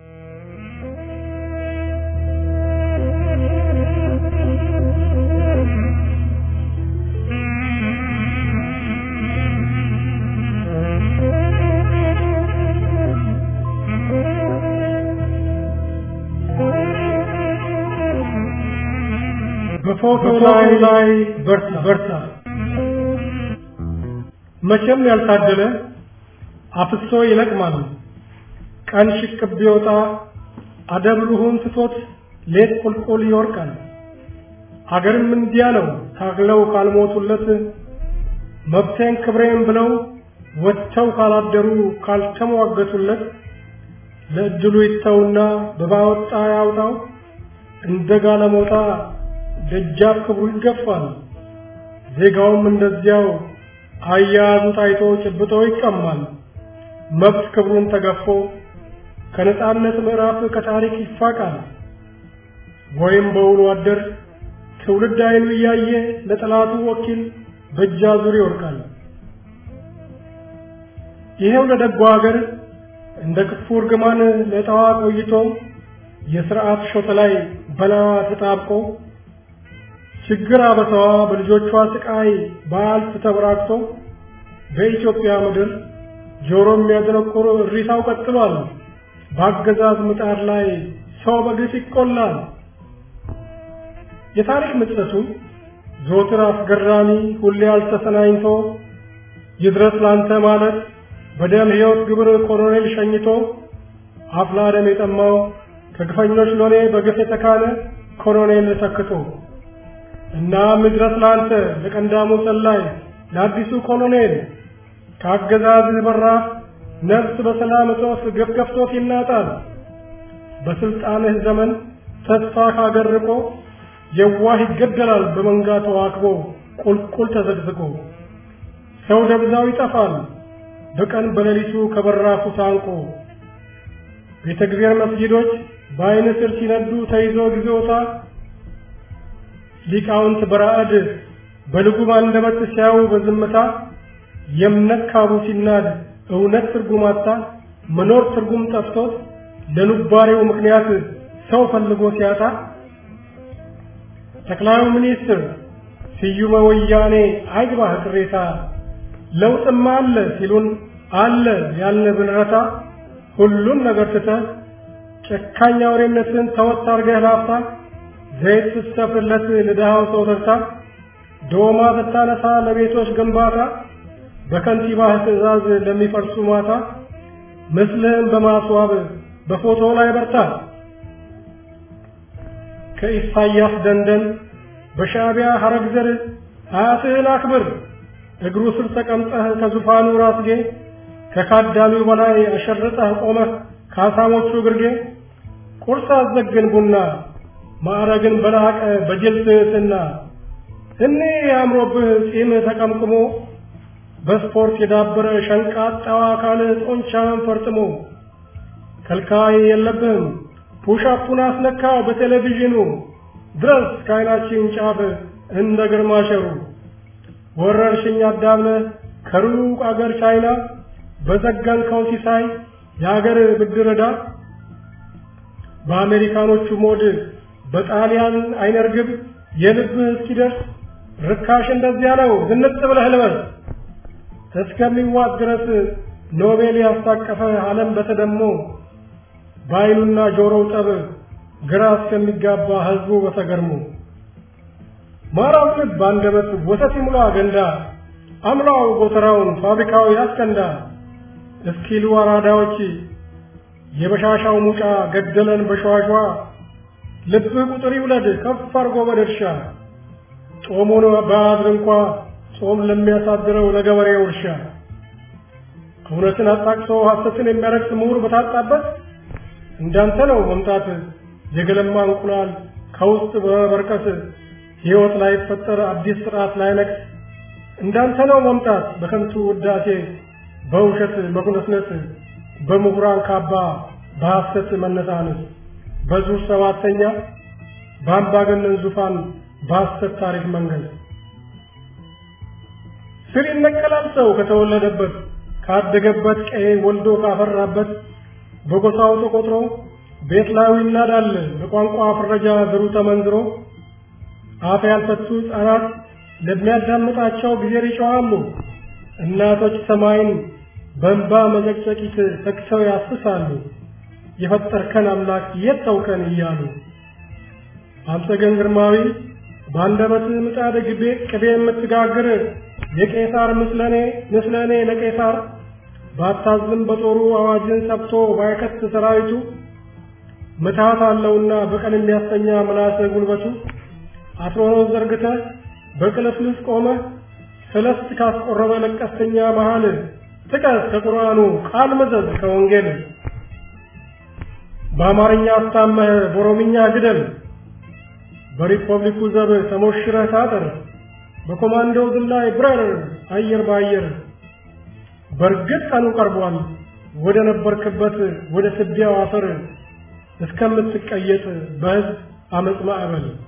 በፎቶ ላይ ላይ በርታ በርታ መቼም ያልታደለ አፍሶ ይለቅማል። ቀን ሽቅብ ቢወጣ አደብሩሁን ትቶት ሌት ቁልቁል ይወርቃል። አገርም እንዲያ ነው ታግለው ካልሞቱለት መብቴን ክብሬን ብለው ወጥተው ካላደሩ ካልተሟገቱለት ለእድሉ ይተውና በባወጣ ያውጣው እንደ ጋለሞታ ደጃፍ ክብሩ ይገፋል። ዜጋውም እንደዚያው አያያዙ ታይቶ ጭብጦ ይቀማል። መብት ክብሩን ተገፎ ከነጻነት ምዕራፍ ከታሪክ ይፋቃል። ወይም በውሎ አደር ትውልድ አይኑ እያየ ለጠላቱ ወኪል በእጅ አዙር ይወርቃል። ይሄው ለደጎ ሀገር እንደ ክፉ እርግማን ለጠዋ ቆይቶ የሥርዓት ሾተ ላይ በላዋ ተጣብቆ ችግር አበሳዋ በልጆቿ ስቃይ በአልፍ ተበራክቶ በኢትዮጵያ ምድር ጆሮ የሚያደነቁር እሪታው ቀጥሏል። በአገዛዝ ምጣድ ላይ ሰው በግፍ ይቆላል። የታሪክ ምጸቱ ዘወትር አስገራሚ ሁሌ አልተሰናኝቶ ይድረስ ላንተ ማለት በደም ሕይወት ግብር ኮሎኔል ሸኝቶ አፍላ ደም የጠማው ከግፈኞች ሎሌ በግፍ የተካነ ኮሎኔል ተክቶ እና ምድረስ ላንተ ለቀንዳሙ ሰላይ ለአዲሱ ኮሎኔል ከአገዛዝህ በራፍ ነፍስ በሰላም እጦት ገፍገፍቶት ይናጣል። በስልጣንህ ዘመን ተስፋ ካገር ርቆ የዋህ ይገደላል በመንጋ ተዋክቦ ቁልቁል ተዘግዝቆ ሰው ደብዛው ይጠፋል በቀን በሌሊቱ ከበራፉ ታንቆ ቤተ እግዚአብሔር መስጊዶች በዓይን ስር ሲነዱ ተይዞ ጊዜውታ ሊቃውንት በራዕድ በልጉም አንደበት ሲያዩ በዝምታ የእምነት ካቡ ሲናድ እውነት ትርጉም አጣ መኖር ትርጉም ጠፍቶት ለኑባሬው ምክንያት ሰው ፈልጎ ሲያጣ ጠቅላዩ ሚኒስትር ስዩመ ወያኔ አይግባህ ቅሬታ ለውጥማ አለ ሲሉን አለ ያልን ብንረታ ሁሉን ነገር ትተህ ጨካኝ አውሬነትን ተወት አርገህ ላፍታ ዘይት ስትሰፍርለት ለድሃው ሰው ተርታ ዶማ ስታነሳ ለቤቶች ግንባታ በከንቲባህ ትዕዛዝ ለሚፈርሱ ማታ ምስልህን በማስዋብ በፎቶ ላይ በርታ ከኢሳያስ ደንደን በሻዕቢያ ሐረግ ዘር አያትህን አክብር እግሩ ስር ተቀምጠህ ከዙፋኑ ራስጌ ከካዳሚው በላይ አሸርጠህ ቆመህ ከአሳሞቹ ግርጌ ቁርስ አዘግን ቡና ማዕረግን በላቀ በጅል ትሕትና እኔ አምሮብህ ጺም ተቀምቅሞ በስፖርት የዳበረ ሸንቃጣዋ አካልህ ጦንቻን ፈርጥሞ ከልካይ የለብህም ፑሻፑን አስነካው በቴሌቪዥኑ ድረስ ከዓይናችን ጫፍ እንደ ግርማ ሸሩ ወረርሽኝ አዳብለህ ከሩቅ አገር ቻይና በዘጋንከው ሲሳይ የአገር ብድር ዕዳ በአሜሪካኖቹ ሞድ በጣሊያን አይነ ርግብ የልብህ እስኪደርስ ርካሽ እንደዚያ ነው ዝንጥ ብለህ ልበስ እስከሚዋጥ ድረስ ኖቤል ያስታቀፈ ዓለም በተደሞ በዓይኑና ጆሮው ጠብ ግራ እስከሚጋባ ሕዝቡ በተገርሞ ማራው ልብ አንደበት ወተት ይሙላ ገንዳ አምላው ጎተራውን ፋብሪካው ያስከንዳ እስኪሉ አራዳዎች የበሻሻው ሙጫ ገደለን በሸዋሿ ልብህ ቁጥር ይውለድ ከፍ አርጎ በድርሻ ጦሙን በአድር እንኳ ጾም ለሚያሳድረው ለገበሬው እርሻ እውነትን አጣቅሶ ሐሰትን የሚያረክስ ምሁር በታጣበት እንዳንተ ነው መምጣት የገለማ እንቁላል ከውስጥ በመበርከት ሕይወት ላይ ፈጠር አዲስ ስርዓት ላይ ነቅስ እንዳንተ ነው መምጣት በከንቱ ውዳሴ በውሸት መጉነስነስ በምሁራን ካባ በሐሰት መነሳነስ በዙር ሰባተኛ በአምባገነን ዙፋን በሐሰት ታሪክ መንገድ ስር ይነቀላል ሰው ከተወለደበት ካደገበት ቀዬ ወልዶ ካፈራበት በጎሳው ተቆጥሮ ቤት ላዩ ይናዳል በቋንቋ ፍረጃ ዘሩ ተመንዝሮ አፍ ያልፈቱ ሕፃናት ለሚያዳምጣቸው ጊዜ ይጮኻሉ። እናቶች ሰማይን በእንባ መዘቅዘቂት ተክሰው ያስሳሉ። የፈጠርከን አምላክ የት ተውከን እያሉ አንተ ግን ግርማዊ በአንደበት ምጣድ ግቤ ቅቤ የምትጋግር የቄሳር ምስለኔ ምስለኔ ለቄሳር ባታዝም በጦሩ አዋጅን ሰብቶ ባይከት ሰራዊቱ ምትሃት አለውና በቀን የሚያስተኛ ምላስ ጉልበቱ አትሮኖስ ዘርግተህ በቅልፍልፍ ቆመ ሰለስት ካስቆረበ ለቀስተኛ መሃል ጥቀስ ከቁርአኑ ቃል መዘዝ ከወንጌል በአማርኛ አስታመህ በኦሮምኛ ግደል በሪፐብሊኩ ዘብ ተሞሽረህ ታጠር በኮማንዶ ዝላይ ብረር አየር በአየር በእርግጥ ቀኑ ቀርቧል ወደ ነበርክበት ወደ ትቢያው አፈር እስከምትቀየጥ በሕዝብ አመፅ ማዕበል